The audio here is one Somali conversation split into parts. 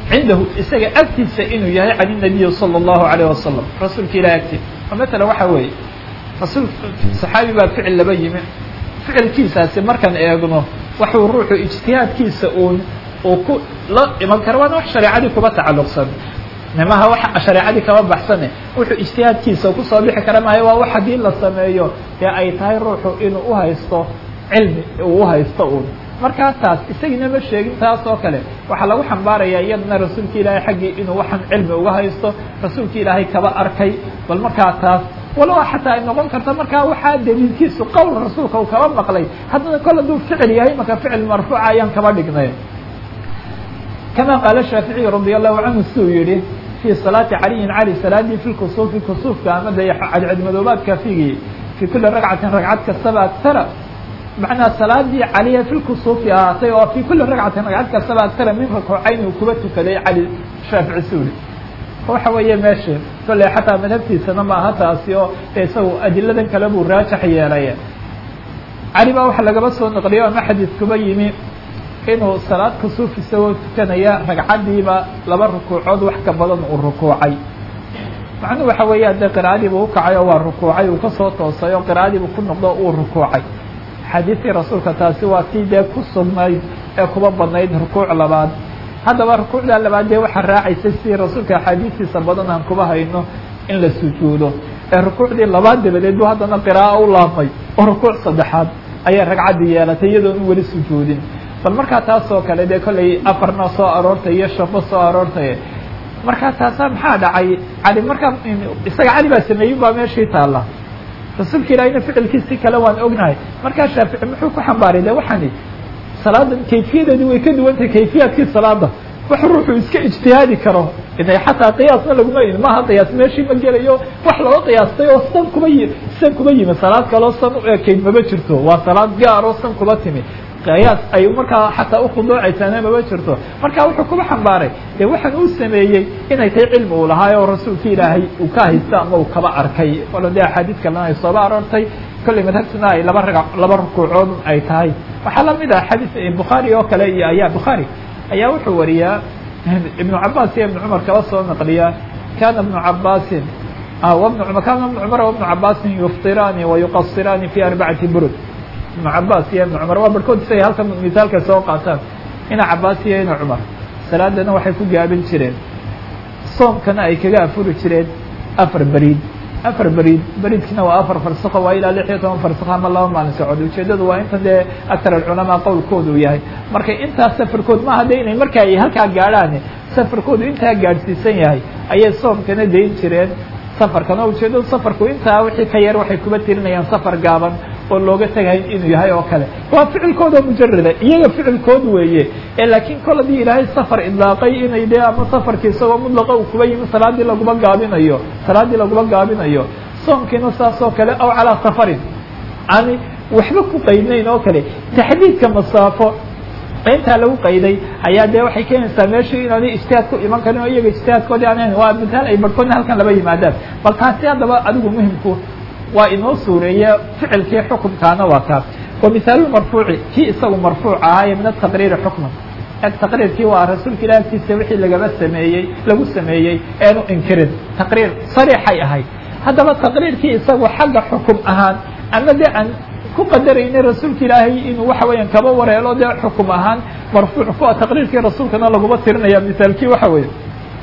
cindahu isaga agtiisa inuu yahay can الnabiyi salى الlahu عalيه wasalam rasuulka ilahi agtiisa oo matala waxa weeye rasuul saxaabi baa ficil laba yimi ficilkiisaasi markaan eegno waxuu ruuxu ijtihaadkiisa uun uu ku la iman karo waana wax shareecadii kuba tacalluqsan nimaha wax shareecadii kama baxsane wuxuu ijtihaadkiisa kusoo bixi kara maayo waa wax haddii la sameeyo dee ay tahay ruuxu inuu uhaysto cilmi uu uhaysto uun markaa taas isagiina ma sheegin taas oo kale waxaa lagu xambaarayaa iyadana rasuulka ilaahay xaggii inuu waxaan cilmi uga haysto rasuulka ilaahay kaba arkay bal markaa taas walow xataa ay noqon karta markaa waxaa daliilkiisu qowl rasuulka uu kaba maqlay haddana kol hadduu ficil yahay marka ficil marfuuca ayaan kaba dhignay kama qaala shaaficiy radi allahu canhu siduu yihi fii salaati caliyin cali salaadii fi lkusuufi kusuufka ama de cadcadmadoobaadka figii fii kuli ragcatin ragcad kastaba agtara macnaa salaadii caliya fi lkusuufi ahaatay oo fii kuli ragcatin ragcad kastaba agtara min rakuucayn uu kuba tukaday cali shaafici suuli waxa weeye meesha kolley xataa madhabtiisana ma aha taasi oo isagu adiladan kale buu raajax yeelay cali baa waxa lagaba soo naqliyo ama xadiidkuba yimi inuu salaad kusuuf isagoo tukanaya ragcaddiiba laba rukuucood wax ka badan uu rukuucay macnuhu waxa weeya dee qiraa'adiibu ukacay oo waa rukuucay uu kasoo toosay oo qiraa'adiibu ku noqdo uu rukuucay xadiidkii rasuulka taasi waa tii dee ku sugnayd ee kuba badnayd rukuuc labaad haddaba rukuucda labaad dee waxaa raacaysa sidii rasuulka axaadiistiisa badan aan kuba hayno in la sujuudo ee rukuucdii labaad dabadeed buu haddana qiraa'o u laabmay oo rukuuc saddexaad ayay ragcaddii yeelatay iyadoon u weli sujuudin bal markaa taas oo kale dee kollay afarna soo aroortay iyo shafo soo aroortay markaa taasaa maxaa dhacay cali markaa isaga cali baa sameeyey baa meeshii taalla rasuulka ilaahina ficilkiisi kale waan ognahay markaa shaafici muxuu ku xambaaray de waxaani salaada kayfiyadeedi way ka duwan tahay kayfiyaadkii salaada wax ruuxuu iska ijtihaadi karo inay xataa qiyaasna laguma yimi maaha qiyaas meeshii ma gelayo wax looga qiyaastay oo san kuma yi san kuma yimi salaad kaloo san u ekayd mama jirto waa salaad gaaroo san kuma timi qiyaas ay markaa xataa ukhuduucaysaana mama jirto marka wuxuu kuba xambaaray dee waxaan uu sameeyey inay tahay cilmi uu lahaay oo rasuulka ilaahay uu ka haysta ama uu kaba arkay walo dee axaadiid kalena ay sooba aroortay kollay madhabtuna ay laba raga laba rukuucood ay tahay waxaa lamid ah xadiis bukhaari oo kale iyo ayaa bukhaari ayaa wuxuu wariyaa ibnu cabaas iyo ibnu cumar kaba soo naqliya kana ibnu cabaasin wbn kana ibnu cumar wabnu cabaasin yuftiraani wayuqasiraani fi arbacati burud ibnu cabaas iyo ibnu cumar waa barhkood isagay halkan misaalka soo qaataan ina cabaas iyo ina cumar salaadana waxay ku gaabin jireen soomkana ay kaga afuri jireen afar beriid afar beriid beriidkina waa afar farsako waa ilaa lix iyo toban farsako ama laba maalin socod ujeedadu waa inta dee aktar alculamaa qowlkoodu yahay marka intaas safarkood maaha de inay marka ay halkaa gaadhaan safarkoodu intaa gaadhsiisan yahay ayay soomkana dayn jireen safarkana ujeedadu safarku intaa wixii ka yar waxay kuba tirinayaan safar gaaban oo looga tegahay inuu yahay oo kale waa ficilkooda mujarada iyaga ficilkood weeye ee laakiin kol haddii ilaahay safar idlaaqay inay dee ama safarkii isagoo mudlaqa uu kuba yimi salaadii laguma gaabinayo salaaddii laguma gaabinayo soomkiina saas oo kale aw calaa safarin ani waxba ku qaydnayn oo kale taxdiidka masaafo intaa lagu qayday ayaa dee waxay keenaysaa meeshii inaana ijtihaad ku iman karin oo iyaga ijtihaadkoodii aan waa mitaal ay barhkoodna halkan laba yimaadaan bal taasi haddaba adigu muhimku waa inoo suureeya ficilkii xukumkaana waa kaas wa mihaalulmarfuuci kii isagu marfuuc ahaaye min ataqriiri xukman eg taqriirkii waa rasuulka ilah agtiisa wixii lagaba sameeyey lagu sameeyey eenu inkirin taqriir sariixay ahayd haddaba taqriirkii isagu xagga xukum ahaan ama de aan ku qadarayna rasuulka ilaahay inuu waxa weeyaan kaba wareelo dee xukum ahaan marfuuc kuwa taqriirkii rasuulkana laguma tirinaya mihaalkii waxa weeye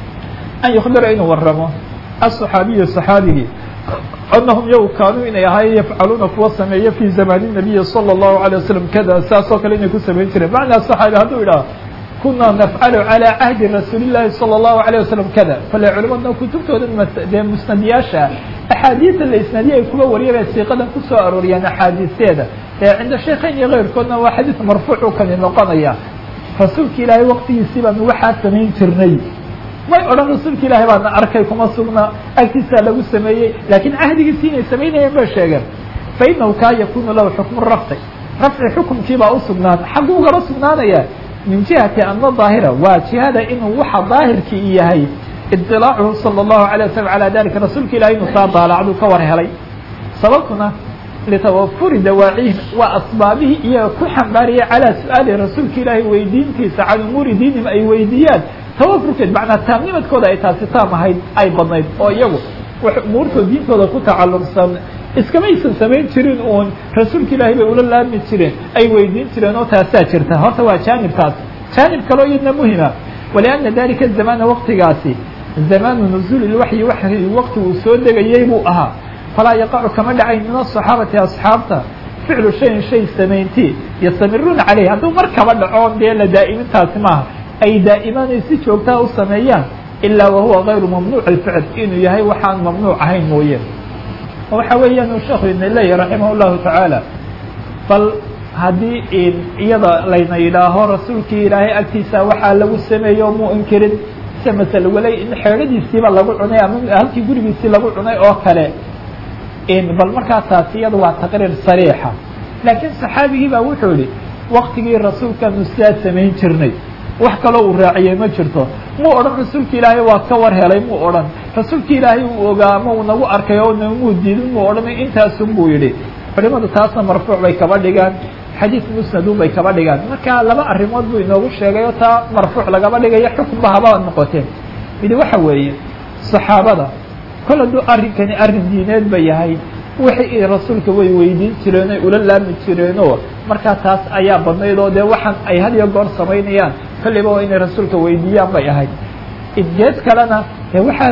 an yukhbira inuu waramo aلصaxaabiyu صaxaabigii anahum yow kaanuu inay ahaayeen yafcaluuna kuwa sameeya fi zamani nabiyi salى الlahu عalيه wasalam kada saas oo kale inay ku samayn jireen macnaa صaxaabi hadduu idhaha kuna nafcalu calى cahdi rasuuli الlahi salى الlahu عalيه wasalam kada fale culimadna kutubtooda dee musnadiyaasha axaadiida la isnaadiye ay kuba wariyabay siiqadan kusoo arooriyaan axaadiisteeda ee cinda sheekayn iyo keyrkoodna waa xadiis marfuucu kani noqonaya rasuulka ilaahay waqtigiisii baanu waxaa samayn jirnay may odhan rasuulka ilaahay baana arkay kuma sugna agtiisaa lagu sameeyey laakiin cahdigiisii inay samaynayeen bay sheegeen fa inahu kaa yakunu lahu xukmu rafci rafci xukumkiibaa u sugnaan xagguu ugaba sugnaanaya min jihati ana daahira waa jihada inuu waxa daahirkii yahay iطilaacuhu salى الlahu عalيه waslm calى dalika rasuulka ilahay inuu taa daalacduu ka war helay sababtuna litawafuri dawaacihim waa asbaabihii iyaga ku xambaaraya calaa su-aali rasuulka ilaahay weydiintiisa can umuuri diinihim ay weydiiyaan tawafurkeed macnaa taamnimadkooda ay taasi taam ahayd ay badnayd oo iyagu wax umuurtooda diintooda ku tacalluqsan iskamaysan samayn jirin uun rasuulka ilaahay bay ula laami jireen ay weydiin jireen oo taasaa jirta horta waa jaanibkaas jaanib kaloo iyadna muhima walianna dalika zamana waqtigaasi zamaanu nuzuuli lwaxyi waxyi waqti uu soo degayey buu ahaa falaa yaqacu kama dhacayn min asaxaabati asxaabta ficlu shayin shay samayntii yastamiruuna caleyh hadduu mar kaba dhaco dee la daa'imintaasi maaha ay daa'imaan ay si joogtaa u sameeyaan ilaa wahuwa gayru mamnuuc alficl inuu yahay waxaan mamnuuc ahayn mooye waxa weeyaan uu sheekhu idna leeyahy raximah llahu tacaala bal haddii iyada layna yidhaaho rasuulkii ilaahay agtiisa waxaa lagu sameeyo muu inkirin se masale wala in xeedhadiisiiba lagu cunay ama halkii gurigiisii lagu cunay oo kale bal markaa taasi iyada waa taqriir sariixa laakiin saxaabigii baa wuxuu yihi waktigii rasuulkaanu sidaa samayn jirnay wax kaloo uu raaciyey ma jirto muu odhan rasuulka ilaahay waa ka war helay muu odhan rasuulka ilaahay uu ogaa ama uu nagu arkay oo namuu diidin muu odhan intaasun buu yidhi culimadu taasna marfuuc bay kaba dhigaan xadiid musnadun bay kaba dhigaan marka laba arrimood buu inoogu sheegay oo taa marfuuc lagaba dhigayo xukunba haba noqoteen midi waxa weeye saxaabada kol hadduu arrinkani arrin diineed ba yahay wixii rasuulka way weydiin jireen oy ula laami jireenoo markaa taas ayaa badnayd oo dee waxaan ay had iyo goor samaynayaan kolliba waa inay rasuulka weydiiyaan bay ahayd idgeed kalena dee waxaa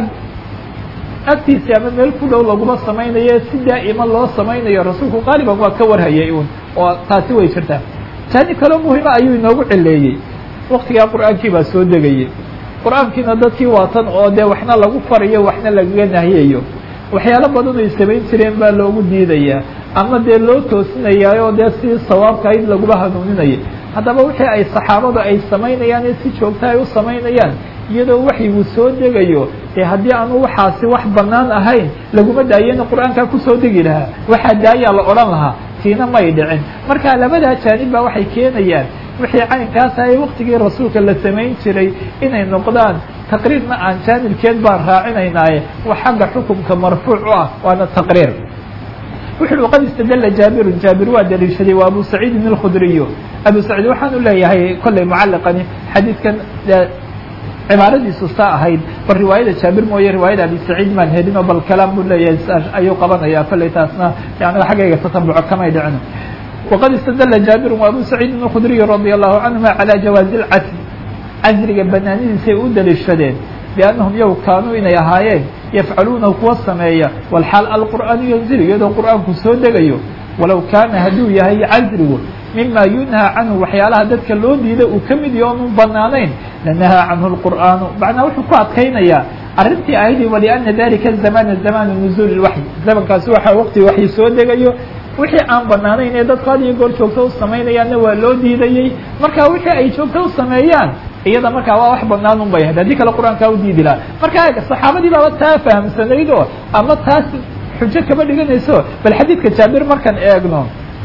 agtiisi ama meel ku dhow laguma samaynayo si daa'ima loo samaynayo rasuulku qaaliban waa ka warhayay un oo taasi way jirtaa taani kaloo muhima ayuu inoogu cileeyey waktigaa qur-aankii baa soo degayey qur-aankiina dadkii waatan oo dee waxna lagu farayo waxna lagaga nahiyayo waxyaalo badan ay samayn jireen baa loogu diidayaa ama dee loo toosinayaa oo dee si sawaabka ayd laguma hanuuninaya haddaba wixii ay saxaabadu ay samaynayaan ee si joogta ay u samaynayaan iyadoo waxyigu soo degayo dee haddii aanu waxaasi wax bannaan ahayn laguma daayena qur-aankaa kusoo degi lahaa waxaa daayaa la odhan lahaa tiina may dhicin marka labadaa jaanib baa waxay keenayaan wixii caynkaas ahay waktigii rasuulka la samayn jiray inay noqdaan taqriirna aan jaanibkeed baan raacinaynaaye wa xagga xukumka marfuuc u ah waana taqriir wuxu uhi qad istadala jaabirun jaabir waa daliishaday waa abu saciidin alkhudriyo abu saciid waxaanu leeyahay kollay mucalliqani xadiidkan cibaaradiisu saa ahayd bal riwaayada jaabir mooye riwaayada abi saciid maan helino bal kalaam buu leeyahay ayuu qabanaya kollay taasna anaga xaggayga tatambuco kamay dhicino waqad istadala jaabirun wa abu saciidin alkhudriy radia allahu canhuma calaa jawaazi lcasri casriga banaanidiisay u daliishadeen biannahum yow kaanuu inay ahaayeen yafcaluunahu kuwa sameeya walxaal alqur'aanu yanzilu iyadoo qur'aanku soo degayo walow kaana hadduu yahay casrigu mima yunhaa canhu waxyaalaha dadka loo diiday uu ka mid yaho onu banaanayn lanahaa canhu lqur'aanu macnaa wuxuu ku adkaynayaa arrintii ahayd waliana dalika zamana zamanu nuzuuli lwaxyi zamankaasi waxaa waqti waxyi soo degayo wixii aan banaanayn ee dadku had iyo goor joogto u samaynayaanna waa loo diidayey marka wixii ay joogto u sameeyaan iyada markaa waa wax banaan un bay ahayd haddii kale qur-aankaa u diidi lahaa marka saxaabadii baaba taa fahamsanayd oo ama taas xujo kama dhiganayso bal xadiidka jaabir markaan eegno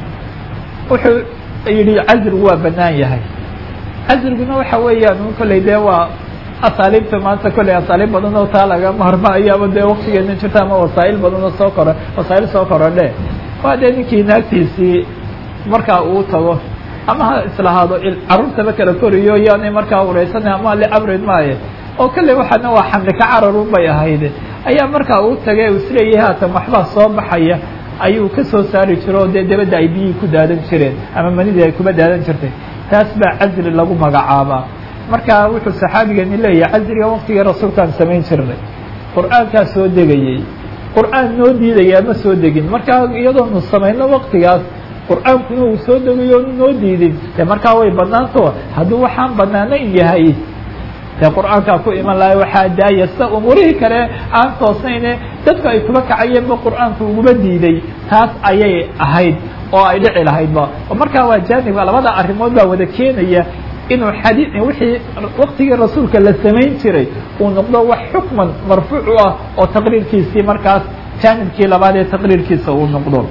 wuxuu yidhi casrigu waa banaan yahay casriguna waxa weeyaan un kolley dee waa asaaliibta maanta kolley asaaliib badan oo taa laga maarmaayo ama dee waktigeena jirta ama wasaa'il badan oo soo koro wasaa'il soo korodhe waa dee ninkii naagtiisii markaa uu tago ama ha islahaado carruurtaba kala koriyo yaanay markaa ureysana ama liabrid maaye oo kalley waxaana waa xamli ka cararun bay ahayd ayaa markaa uu tagay u isleeyahay haatan waxbaa soo baxaya ayuu ka soo saari jiro oo dee dabadda ay biyihii ku daadan jireen ama manidii ay kuma daadan jirtay taas baa casri lagu magacaabaa marka wuxuu saxaabigani leeyahay casriga waktigii rasuulkaan samayn jirnay qur-aankaa soo degayey qur-aan noo diidayaa ma soo degin markaa iyadoonu samayno waktigaas qur-aankuna uu soo degayo onu noo diidin dee markaa way banaanto hadduu waxaan banaanayn yahay dee qur-aankaa ku iman lahay waxaa daaya sida umuurihii kale aan toosnayne dadku ay kuba kacayeenba qur-aanku uguma diiday taas ayay ahayd oo ay dhici lahaydba markaa waa jaanibka labada arrimood baa wada keenaya inuu xadii wixii waktigii rasuulka la samayn jiray uu noqdo wax xukman marfuuc u ah oo taqriirkiisii markaas jaanibkii labaad ee taqriirkiisa uu noqdo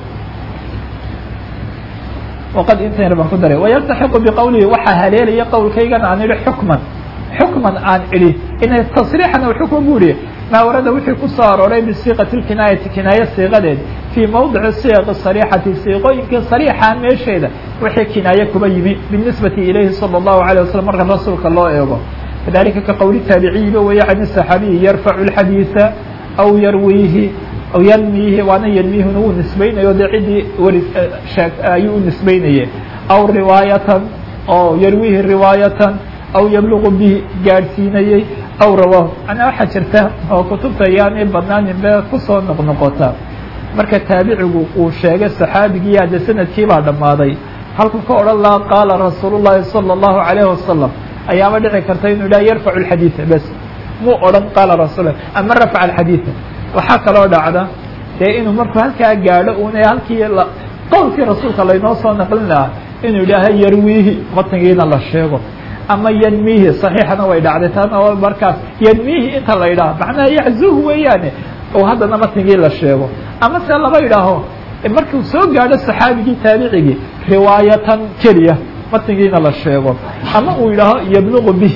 waqad intan baan ku daray wayaltaxiqu biqowlihi waxaa haleelaya qowlkaygan aan idhi xukman xukman aan idhi inay tasriixan aw xukman bu ihi maa warada wixii ku soo arooray bisiiqati lkinaayati kinaaye siiqadeed fii mawdici siiqi sariixati siiqooyinkii sariixa meesheeda wixii kinaaye kuba yimi binisbati ilayhi sala allahu alayh wasalam marka rasuulka loo eego kadalika ka qowli taabiciyiba weeye can saxaabiyi yarfacu lxadiisa aw yarwiihi aw yanmiihi waana yanmiihuna wuu nisbaynayo dee ciddii wari sheeg ayuu u nisbaynaye aw riwaayatan oo yarwiihi riwaayatan aw yabluqu bihi gaadhsiinayey aw rawaahu manaa waxaa jirta oo kutubta ayaanay badnaanin be kusoo noqnoqota marka taabicigu uu sheegay saxaabigii hadde sanadkii baa dhammaaday halku ka odhan laha qaala rasuulu llahi salى اllahu alayhi wasalam ayaaba dhici karta inuu yidhaha yarfacu alxadiida bes muu odhan qaala rasul ama rafaca alxadiida waxaa kaloo dhacda dee inuu markuu halkaa gaadho una halkii qowlkii rasuulka laynoo soo naqlin lahaa inuu yidhaaha yarwiihi matnigiina la sheego ama yanmiihi saxiixana way dhacday taana oo markaas yanmiihi inta la yidhaha macnaha yaxzuhu weeyaane oo haddana matnigii la sheego ama se laba yidhaaho markuu soo gaadho saxaabigii taabicigii riwaayatan keliya matnigiina la sheego ama uu yidhaaho yabluqu bih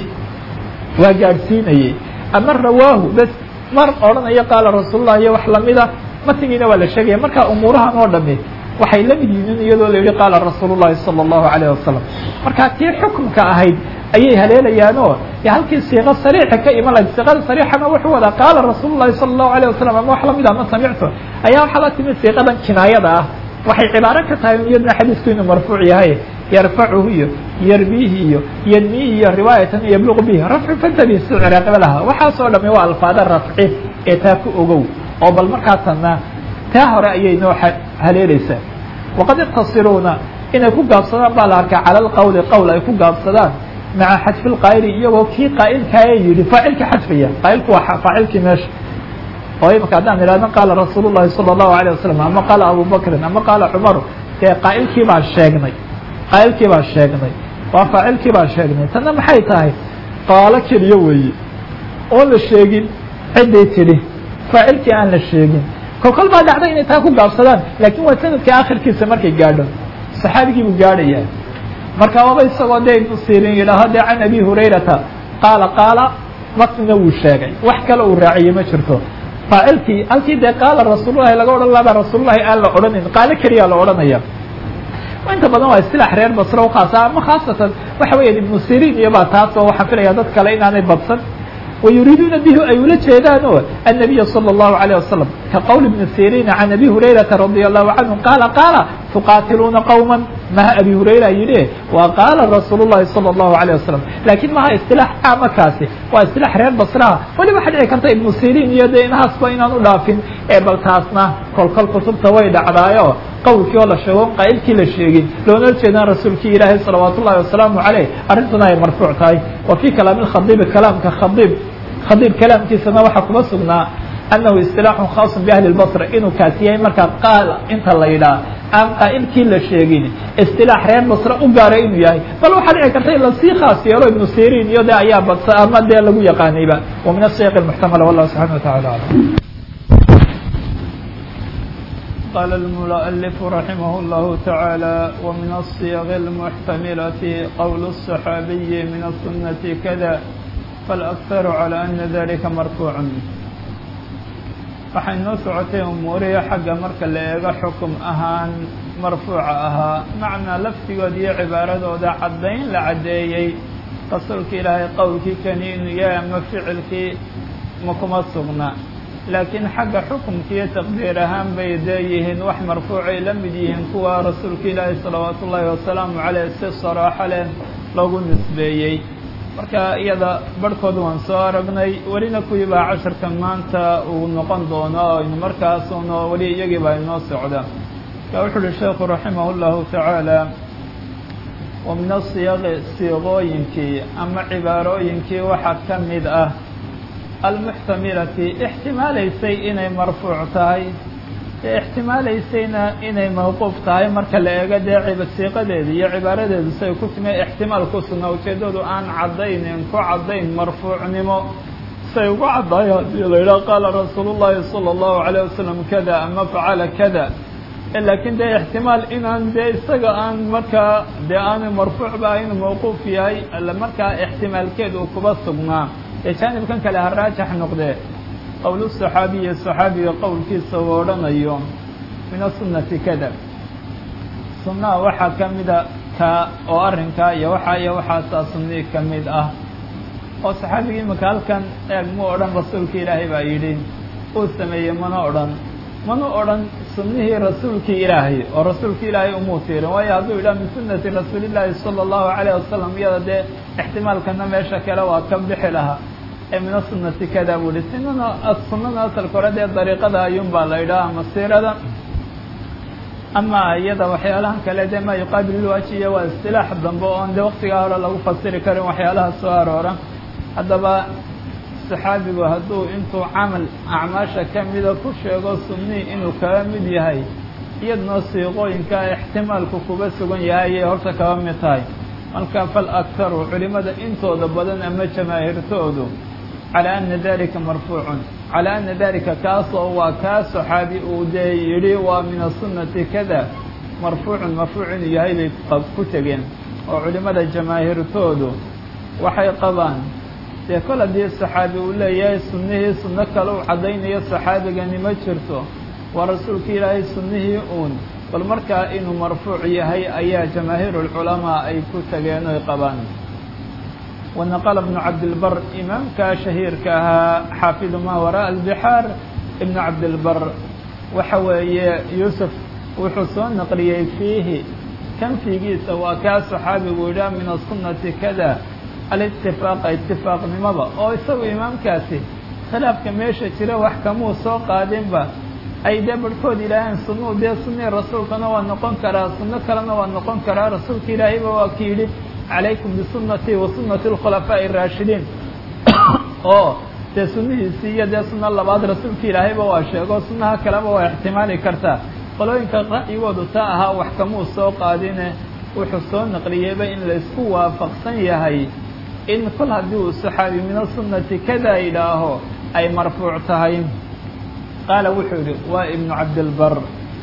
waa gaadhsiinayey ama rawaahu bes mar odhanayo qaala rasuulullah iyo wax lamida matnigiina waa la sheegaya marka umuurahan oo dhami waxay la mid yihiin iyadoo la yihi qaala rasuulu llahi salى اllahu alayh wasalam marka tii xukumka ahayd ayay haleelayaanoo de halkii siiqo sariixa ka iman lahayd siiqada sariixana wuxuu wadaa qaala rasuulu llahi salى اllahu alayه wasalam ama wax lamid ama samictu ayaa waxaa la timid siiqadan kinaayada ah waxay cibaaro ka tahay iyadna xadiisku inuu marfuuc yahay yarfacuhu iyo yarbihi iyo yanmihi iyo riwaayatan yabluqu bihi rafcu fantabi si ciraaqaba laha waxaasoo dhami waa alfaada rafci ee taa ku ogow oo bal markaasana taa hore ayay noo haleelaysaa waqad iqtasiruuna inay ku gaabsadaan baa la arkaa cala alqowli qowl ay ku gaabsadaan maca xadfi lqaa'ili iyagoo kii qaa'ilkaaya yidhi faacilka xadfaya qaa'ilku waa faacilkii meesha oo imika haddaan idhahno qaala rasuulu llahi salى اllahu alayه wasalam ama qaala abu bakrin ama qaala cumaru dee qaa'ilkii baa sheegnay qaa'ilkii baa sheegnay waa faacilkii baa sheegnay tanna maxay tahay qaalo keliya weeye oo la sheegin cidday tidhi faacilkii aan la sheegin kolkol baa dhacda inay taa ku gaabsadaan laakiin waa sanadka akhirkiisa markay gaadho saxaabigii buu gaadhayaa marka waaba isagoo dee ibnu sirin yidhaaho dee can abi hurayrata qaala qaala matnina wuu sheegay wax kale uu raaciyey ma jirto faacilkii halkii dee qaala rasuulullahi laga odhan lahaa baa rasuulullahi aan la odhanin qaalo keliyaa la odhanaya inta badan waa isilaax reer basre ukhaasa ama khaasatan waxa weya ibnu sirin iyo baa taas oo waxaan filaya dad kale inaanay badsan ويريدون به ay ula jeedaan o النبي صلى الله عليه وسلم كqول بن سيrين عن أبي هريرة رضي الله عنه قال قال تقاتلوna قوما mha أبي هريرة yihi wa qاla رsuuل اللhi صلى الله عليه وسلم لakiن maha اصطلاح caama kaasi waa اصطلاح reer basraha waliba waxa dhici karta iبن سيrين iyo de inahaasba inaan u dhaafin ee bal taasna kolkol kutubta way dhacdaayo qowlkii oo la sheego qaa'ilkii la sheegin loona jeedaan rasuulkii ilaahay salawaat ullahi wasalaamu caleyh arrintuna ay marfuuc tahay wa fii kalaami lkhadiibi kalaamka khadiib khadiib kalaamkiisana waxaa kuma sugnaa annahu istilaaxun khaasun biahli lbasra inuu kaasi yahay markaa qaala inta la yidhaah aan qaa'ilkii la sheegin istilaax reer basra u gaara inuu yahay bal waxaa dhici karta in lasii khaas yeelo ibnu sirin iyo de ayaa badsa ama dee lagu yaqaanayba wa min asiyaq lmuxtamala wallahu subxana wa tacala aclam قال المؤلف رحمه الله تعالى ومن الصيغ المحتملة قول الصحابي من السنة كذا فالأكثر على أن ذلك مرفوع waxay noo socotay umuurihi xagga marka la eego xukum ahaan marfuuca ahaa macnaa laftigood iyo cibaaradooda caddayn la caddeeyey rasuulka ilaahay qowlkii kani inuu yahay ama ficilkii ma kuma sugna laakiin xagga xukumka iyo taqdiir ahaan bay dee yihiin wax marfuucay la mid yihiin kuwa rasuulka ilaahi salawaatu ullaahi wasalaamu caleyh si saraaxo leh lagu nisbeeyey marka iyada barhkood waan soo aragnay welina kuwii baa casharka maanta uu noqon doono aynu markaasuno weli iyagii baa inoo socda ka wuxu uhi sheekhu raximah اllahu tacaala wa min asiyaqi siiqooyinkii ama cibaarooyinkii waxaa ka mid ah almuxtamilati ixtimaalaysay inay marfuuc tahay ee ixtimaalaysayna inay mawquuf tahay marka la eego dee siiqadeeda iyo cibaaradeedu say ku timi ixtimaal ku sugna ujeeddadu aan caddaynin ku caddayn marfuucnimo say ugu caddaayo haddii la yidhaha qaala rasuulu llahi sala allahu calayh wasalam kada ama facala kada laakiin dee ixtimaal inaan dee isaga aan markaa dee aanu marfuucba inuu mawquuf yahay markaa ixtimaalkeed uu kuba sugnaa ee jaanibkan kale ha raajax noqdee qowl saxaabiyi saxaabiga qowlkiisa uu odhanayo min asunati kada sunnaha waxaa ka mida ka oo arrinkaa iyo waxaa iyo waxaasaa sunnii ka mid ah oo saxaabigii imaka halkan eeg mu odhan rasuulka ilaahay baa yidhi uu sameeyey mana odhan mana odhan sunnihii rasuulkii ilaahay oo rasuulka ilaahay umuu tiirin waayo hadduu yidhaha min sunnati rasuulillaahi sala allahu calayh wasalam iyada dee ixtimaalkana meesha kale waa ka bixi lahaa ee mina sunnati kada buu yihi sinana sunnada asalka hore dee dariiqada ayuun baa la yidhaha ama siirada ama iyada waxyaalahan kale dee maa yuqaabil ilwajiya waa istilaax dambe oon dee waktigaa hore lagu fasiri karin waxyaalaha soo aroora haddaba saxaabigu hadduu intuu camal acmaasha ka mida ku sheego sunnii inuu kaga mid yahay iyadnoo siiqooyinka ixtimaalku kuga sugan yahay ayay horta kaga mid tahay marka fal aktaru culimada intooda badan ama jamaahirtoodu calaa ana dalika marfuucun calaa ana dalika kaasoo waa kaa saxaabi uu dee yidhi waa min asunnati kada marfuucun marfuuc inuu yahay bay ku tegeen oo culimada jamaahirtoodu waxay qabaan dee kol haddii saxaabi uu leeyahay sunnihii sunno kale u caddaynayo saxaabigani ma jirto waa rasuulka ilaahay sunnihii uun bal markaa inuu marfuuc yahay ayaa jamaahiir ulculamaa ay ku tageen oy qabaan wanaqala bnu cabdilbar imaamka shahiirka ahaa xaafidu maa waraa albixaar ibnu cabdilbar waxa weeye yuusuf wuxuu soo naqliyey fiihi kanfigiisa waa kaa saxaabigu yidhaha min asunnati kada alitifaqa itifaaqnimada oo isagu imaamkaasi khilaafka meesha jira wax kamuu soo qaadinba ay dee barhkood yidhaaheen sunnuu dee sunnii rasuulkana waa noqon karaa sunno kalena waa noqon karaa rasuulka ilaahayba waa ki yidhi calaykum bisunnatii wa sunnati alkhulafaa'i araashidiin oo dee sunnihiisii iyo dee sunno labaad rasuulka ilaahayba waa sheego sunnaha kaleba waa ixtimaali kartaa qolooyinka ra'yigoodu taa ahaa wax kamuu soo qaadine wuxuu soo naqliyeyba in laysku waafaqsan yahay in kol haddii uu saxaabi mina sunnati kada yidhaaho ay marfuuc tahay qaala wuxuu yidhi waa ibnu cabdilbar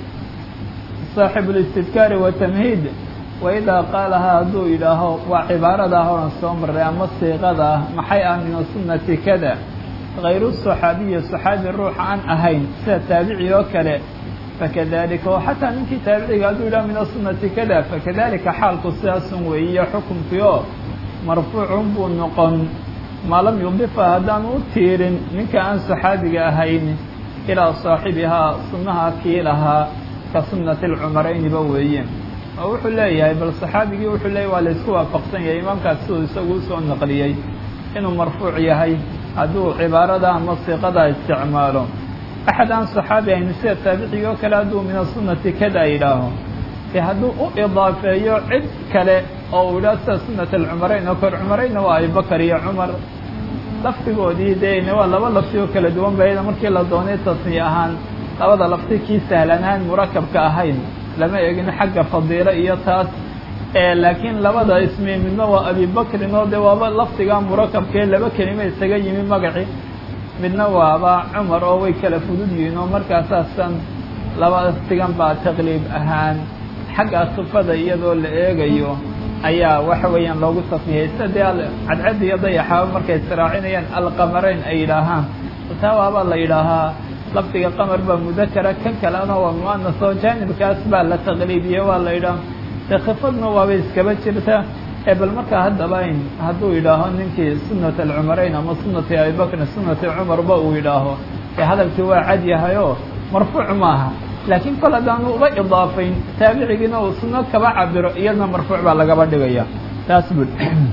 saaxibu listidkaari watamhiid waidaa qaalahaa hadduu yidhaaho waa cibaaradaa horan soo marray ama siiqada ah maxay ah mina sunnati kada hayru saxaabiyi saxaabi ruuxa aan ahayn sida taabici oo kale fakadalika oo xataa ninkii taabiciga hadduu yidhaha mina sunnati kada fakadalika xaalku sidaasun weeyiyo xukunkii oo marfuucun buu noqon maa lam yudifa haddaan u tiirin ninka aan saxaabiga ahayn ilaa saaxibihaa sunnaha kii lahaa ka sunnati alcumarayniba weeye oo wuxuu leeyahay bal saxaabigii wuxuu leeyahy waa laysku waafaqsan yahay imaamkaas siduu isagu usoo naqliyey inuu marfuuc yahay hadduu cibaarada ama siiqada isticmaalo axad aan saxaabi ahayn sida taabicigi oo kale hadduu mina sunnati kada yidhaaho dee hadduu u idaafeeyo cid kale oo uu yidhaho sida sunnat alcumarayn oo kor cumarayna waa abibakar iyo cumar laftigoodii dee waa laba lafti oo kala duwan ba iyada markii la doonay tasniye ahaan labada lafti kii sahlan ahaan murakabka ahayn lama egin xagga fadiilo iyo taas laakiin labada ismi midna waa abibakrin oo dee waaba laftiga murakabkee laba kelima isaga yimi magaci midna waaba cumar oo way kala fudud yihiin oo markaasaasan laba laftigan baa taqliib ahaan xagga sifada iyadoo la eegayo ayaa waxa weeyaan loogu tasniyey sida dee cadcad iyo dayaxaaba markay israacinayaan alqamarayn ay yidhaahaan taa waabaa la yidhaahaa lafdiga qamar baa mudakara kan kalena waa muanas oo jaanibkaas baa la taqliibiyey waa la yidhaha dee khifadna waabay iskaba jirta ee bal markaa haddaba in hadduu yidhaaho ninkii sunnat alcumarayn ama sunnati abibakrin sunnati cumarba uu yidhaaho ee hadalkii waa cad yahayoo marfuuc maaha laakiin kol haddaanu uba idaafayn taabicigiina uu sunno kaba cabiro iyadna marfuuc baa lagaba dhigaya taas bud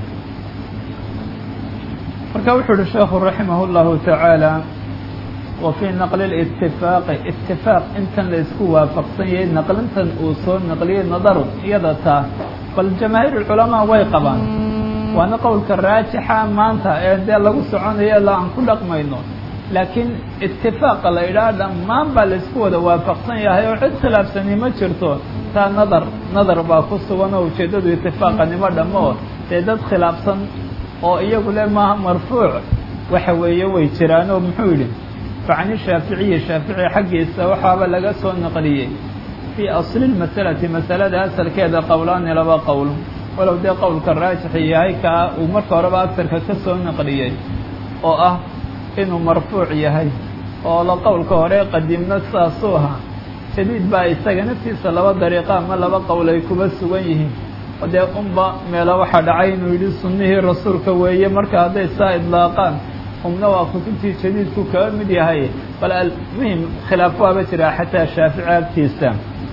marka wuxuu uhi sheekhu raximah اllahu tacaala wa fii naqli اlitifaaqi itifaaq intan la isku waafaqsan yahay naqlintan uu soo naqliyey nadaru iyada taa bal jamaahiir culamaa way qabaan waana qowlka raajixa maanta ee dee lagu soconayo la aan ku dhaqmayno laakiin itifaaqa la yidhaha dhammaan baa laisku wada waafaqsan yahay oo cid khilaafsani ma jirto taa nadar nadar baa ku sugan oo ujeeddadu itifaaqanimo dhammo dee dad khilaafsan oo iyagu le maaha marfuuc waxa weeye way jiraan oo muxuu yidhi facani shaaficiyi shaafici xaggiisa waxaaba laga soo naqliyey fii asli lmasalati masalada asalkeeda qowlaani laba qowl walow dee qowlka raajixi yahay kaa uu marka horeba agtarka ka soo naqliyey oo ah inuu marfuuc yahay oo la qowlka hore qadiimna saasuu ahaa jadiid baa isaga naftiisa laba dariiqa ama laba qowl ay kuba sugan yihiin dee unba meelo waxaa dhacay inuu yidhi sunnihii rasuulka weeye marka hadday saa idlaaqaan umna waa kutubtii jadiidku kaga mid yahay bal almuhim khilaaf waaba jiraa xataa shaafici agtiisa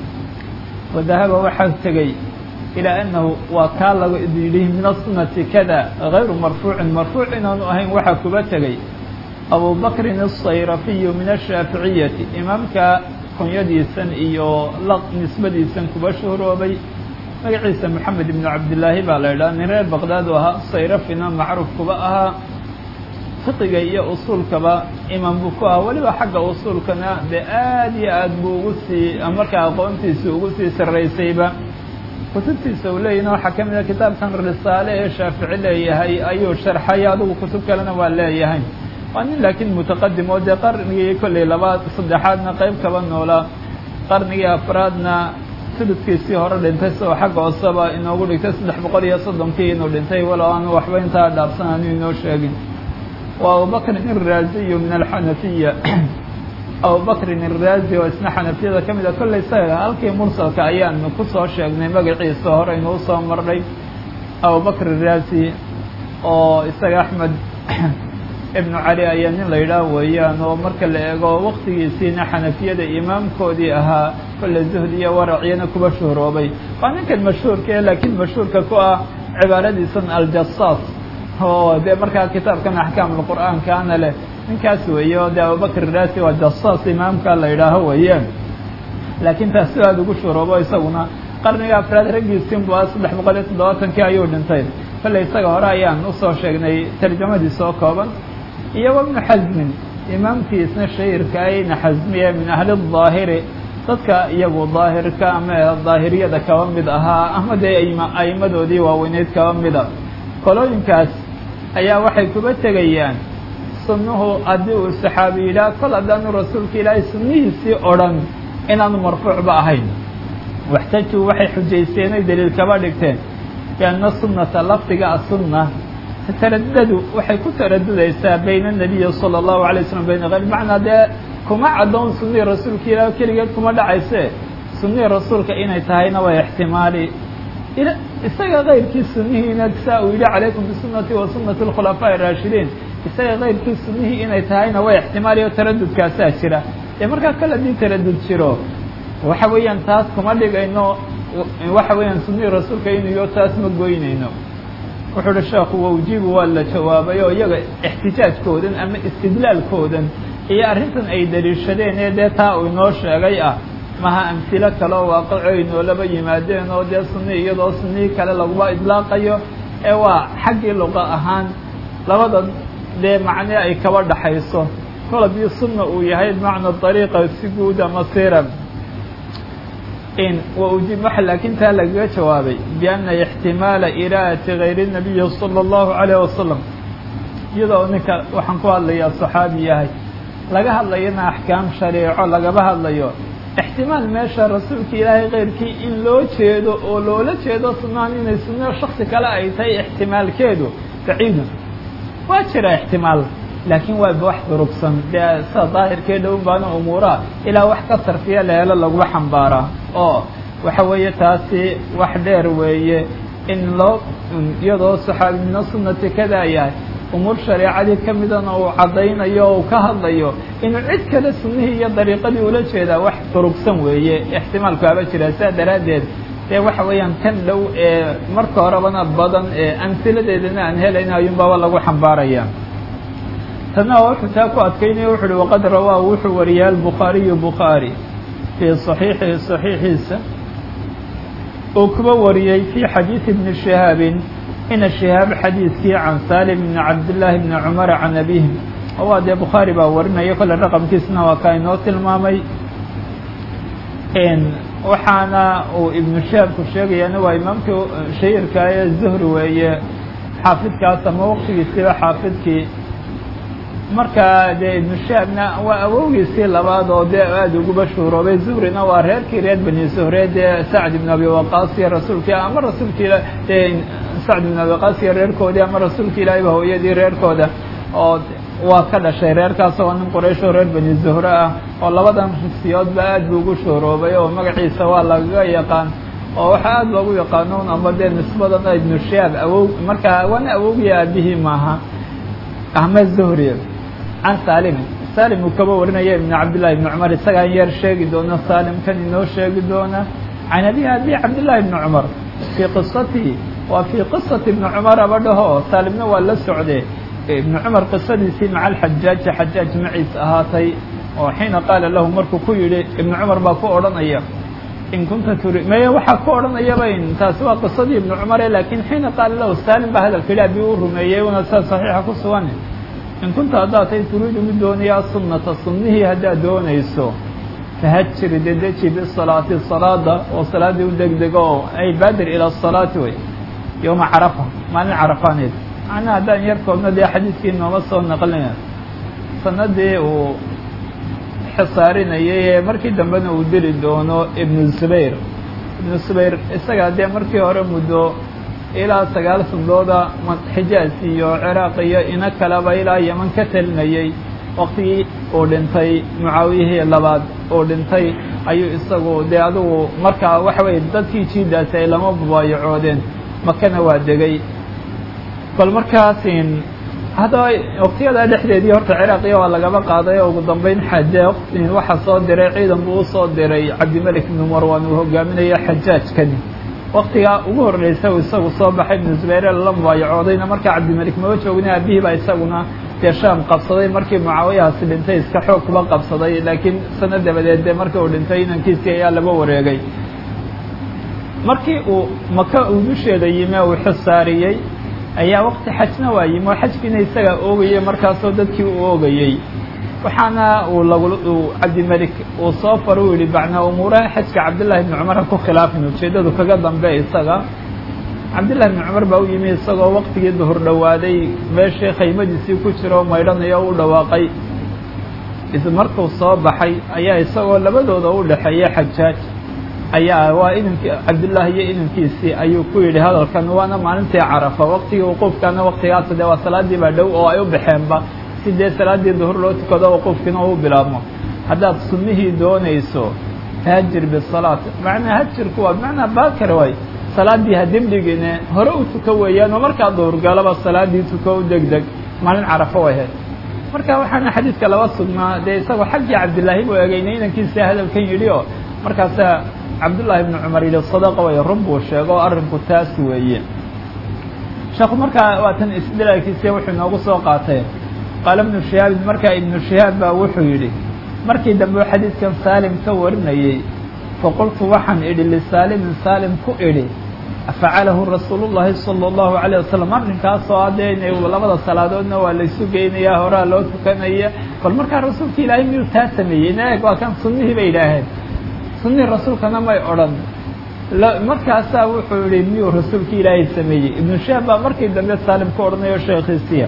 wadahaba waxaa tegey ilaa annahu waa kaa laga yidhi min asunati kada gayru marfuucin marfuuc inaanu ahayn waxaa kuba tegey abu bakrin الsayrafiyu min ashaaficiyati imaamka kunyadiisan iyo laq nisbadiisan kuba shuhroobay magaciisa moxamed ibnu cabdillaahi baa la idhaha nin reer baqdaad u ahaa sayrafina macruuf kuba ahaa fiqiga iyo usuulkaba imaam buu ku ahaa weliba xagga usuulkana dee aad iyo aad buu ugu sii markaa aqoontiisa ugu sii sarraysayba kutubtiisa uu leeyahin waxaa ka mid a kitaabkan risaale ee shaafici leeyahay ayuu sharxay adigu kutub kalena waa leeyahay waa nin laakiin mutaqadim oo dee qarnigii kolley labaad saddexaadna qayb kaba noolaa qarnigii afraadna sududkiisii hore dhintay sidoo xagga hooseba inoogu dhigtay saddex boqol iyo soddonkii inuu dhintay walow aanu waxba intaa dhaafsan aanu inoo sheegin waa abubakrin iraaziyu min alxanafiya abubakrin iraazi oo isna xanafiyada ka mid a kolley isaga halkii mursalka ayaanu ku soo sheegnay magaciisa hore inuu soo marnay abubakr iraazi oo isaga axmed ibnu cali ayaa nin la yidhaah weeyaan oo marka la eego waktigiisiina xanafiyada imaamkoodii ahaa kolle zuhdi iyo waraciyana kuba shuhroobay waa ninkan mashhuurka e laakiin mashhuurka ku ah cibaaradiisan aljasaas oo dee markaa kitaabkan axkaamulqur'aankaana leh ninkaas weeye oo dee abubakr raasi waa jasaas imaamka la yidhaaho weeyaan laakiin taas si aada ugu shuhroobo isaguna qarniga afraad raggiisin bu a saddex boqol iyo toddobaatankii ayuu dhintay kolley isaga hore ayaan usoo sheegnay tarjamadiisa oo kooban iyo wabnu xasmin imaamkiisna shahirka ayna xasmiye min ahli daahiri dadka iyagu daahirka ama daahiriyada kaba mid ahaa ama dee a'imadoodii waaweyneyd kaba mida kolooyinkaas ayaa waxay kuba tegayaan sunnuhu haddii uu saxaabi yidhaah kol haddaanu rasuulka ilaahay sunnihiisii odhan inaanu marfuucba ahayn waxtajuu waxay xujaysteenay daliil kaba dhigteen bianna sunnata lafdiga asunna taradadu waxay ku taradudaysaa bayna anabiyi sala allahu alay slam bayna hayr macnaa dee kuma caddoon sunnihii rasuulka ilaah keligeed kuma dhacayse sunnihii rasuulka inay tahayna waa ixtimaali isaga kayrkii sunnihiina saa uu yidhi calaykum bisunati wa sunati alkhulafaaءi araashidiin isaga kayrkii sunnihii inay tahayna waa ixtimaali oo taradudkaasaa jira dee markaa kale haddii taradud jiro waxa weeyaan taas kuma dhigayno waxa weeyaan sunnihii rasuulka inuyo taas ma goynayno wuxuu uhi sheekhu wawjibu waa la jawaabay oo iyaga ixtijaajkoodan ama istidlaalkoodan iyo arrintan ay daliishadeen ee dee taa uu inoo sheegay ah maha amhilo kale oo waaqaco ay noolaba yimaadeen oo dee sunni iyadoo sunnihii kale laguba idlaaqayo ee waa xaggii luqa ahaan labada dee macne ay kaba dhaxayso kol haddii sunna uu yahay bimacna dariiqa si guud ama siran in waujib waxa laakiin taa lagaga jawaabay bianna ixtimaala iraa'ati gayri الnabiyi salى اllahu عalayه wasalam iyadoo ninka waxaan ku hadlayaa saxaabi yahay laga hadlayana axkaam shareeco lagaba hadlayo ixtimaal meesha rasuulka ilaahay keyrkii in loo jeedo oo loola jeedo sunnahan inay sunno shaksi kale ay tahay ixtimaalkeedu baciidun waa jira ixtimaal laakiin waa wax durugsan dee sida daahirkee dhown baana umuuraha ilaa wax ka sarfiya la helo laguma xambaaraa oo waxa weeye taasi wax dheer weeye in loo iyadoo saxaabi mina sunnati kadaa yahay umuur shareecadii ka midana uu caddaynayo o uu ka hadlayo inuu cid kale sunnihii iyo dariiqadii ula jeedaa wax durugsan weeye ixtimaalku haba jira saa daraaddeed dee waxa weeyaan kan dhow ee marka horebana badan ee amhiladeedana aan helayna ayuunbaba lagu xambaaraya tana wuxuu taa ku adkaynaya wuxu uhi waqad rawaa wuxuu wariyay albukhaariyu bukhaari fii صaxiixihi صaxiixiisa uu kuba wariyey fii xadiidi bni shihaabin ina shihaab xadiidkii can salim bni cabdillaahi bni cumara can abihi oo waa dee bukhaari baa warinaya kolle raqamkiisna waa kaa inoo tilmaamay waxaana uu ibnu shihaabku sheegayana waa imaamkii shahirka ee zuhri weeye xaafidkaas ama waqtigiisiiba xaafidkii marka dee ibnu shaabna waa awowgiisii labaad oo dee aada uguba shuhuroobay zuhrina waa reerkii reer bani zuhre dee sacd ibn abi waqaas iyo rasuulkii ama rasuulka ila dee sacd ibn abi waqaas iyo reerkoodii ama rasuulka ilaahiyba hooyadii reerkooda oo waa ka dhashay reerkaas oo nin quraysh oo reer bani zuhre ah oo labadan risiyoodba aad buu ugu shuhuroobay oo magaciisa waa lagaga yaqaan oo waxaa aada loogu yaqaano un amba dee nisbadan ibnu shihaab awow markaa waana awowgiya aabihii maaha ahmed zuhri can saalimin salim uu kaba warinaya ibn cabdillahi ibni cumar isagaan yar sheegi doona saalim kan inoo sheegi doona can abihi abi cabdillahi ibni cumar fii qisatihi waa fii qisati ibni cumar abadhaho saalimna waa la socde ibni cumar qisadiisii maca alxajaaji xajaaj maciis ahaatay oo xiina qaala lahu markuu ku yidhi ibni cumar baa ku odhanaya in kunta turi maya waxaa ku odhanayaba taasi waa qisadii ibni cumare laakiin xiina qaala lahu saalim baa hadalka yidhi abi u rumeeyey una saa saxiixa ku sugan in kunta haddaad tay turiidu mid doonaya sunnata sunnihii haddaad doonayso fahajiri dedeji bisalaati salaada oo salaaddii u degdego oo ay baadir ila asalaati wey yowma carafa maalin carafaaneed macnaha haddaan yar koobna dee xadiidkii nooma soo naqlina sanadii uu xisaarinayay ee markii dambena uu dili doono ibnu zubayr ibnu zubayr isagaa dee markii hore muddo ilaa sagaal sandooda xijaaz iyo ciraaq iyo ina kaleba ilaa yeman ka talinayay waktigii uu dhintay mucaawiyihii labaad uu dhintay ayuu isagu dee adugu markaa waxa weye dadkii jiidaasi ay lama mubaayacoodeen makana waa degay bal markaasin haddaba waktiyadaa dhexdeedii horta ciraaqiya waa lagaba qaaday oo ugu dambeyn xaje waxaa soo diray ciidan buu usoo diray cabdimelik ibnu marwan uu hogaaminaya xajaajkani waktigaa ugu horreysa uu isagu soo baxay ibnu zubayre lala mubaayacoodayna markaa cabdimelik maba joogna aabihii baa isaguna dee shaam qabsaday markii mucaawiyahaasi dhintay iska xoog kuba qabsaday laakiin sano dabadeed dee markii uu dhintay inankiisii ayaa laba wareegay markii uu maka uu dusheeda yimi uu xisaariyey ayaa wakti xajna waa yimi oo xajkiina isagaa oogayay markaasoo dadkii u oogayey waxaana uu lagu cabdimelik uu soo faro u yihi bacnaa umuuraha xajka cabdillahi ibni cumar ha ku khilaafin ujeeddadu kaga dambe isaga cabdillahi ibni cumar baa u yimi isagoo waktigii duhur dhowaaday meeshii khaymadiisii ku jira oo maydhanayo u dhawaaqay markuu soo baxay ayaa isagoo labadooda u dhexeeya xajaaj ayaa waa inankii cabdullaahi iyo inankiisii ayuu ku yidhi hadalkan waana maalintii carafa waktigii wuquufkana waktigaas dee waa salaadii baa dhow oo ay u baxeenba si dee salaaddii duhur loo tukado wuquufkiina uu bilaabmo haddaad sunnihii doonayso hajir bisalaat macnaa hajirku waa bimacnaa baakar waay salaaddii ha dibdhigine hore u tuka weeyaan oo markaa duhurgalaba salaadii tuko u deg deg maalin carafo way ahayd marka waxaana xadiidka laba sugnaa dee isagoo xaggii cabdillaahi buu eegayna inankiisa hadalkan yidhi oo markaasaa cabdullaahi ibnu cumar yidhi sadaqa way run buu sheego arrinku taas weeye sheekhu markaa waa tan isdilaalkiisiya wuxuu inoogu soo qaatay qaala ibnu shihaabin markaa ibnu shihaab baa wuxuu yidhi markii dambe u xadiidkan saalim ka warinayey faqultu waxaan idhi lisaalimin saalim ku idhi afacalahu rasuulu llaahi sala allahu calayh wasalam arrinkaasoo haddee inay labada salaadoodna waa laysu geynayaa horaa loo tukanaya bal markaa rasuulka ilaahay miyuu taa sameeyey ina eeg waa kan sunnihii bay idhaaheen sunnihii rasuulkana may odhan markaasaa wuxuu yihi miyuu rasuulka ilaahay sameeyey ibnu shaab baa markii dambe saalim ku odhanayo sheekhiisiya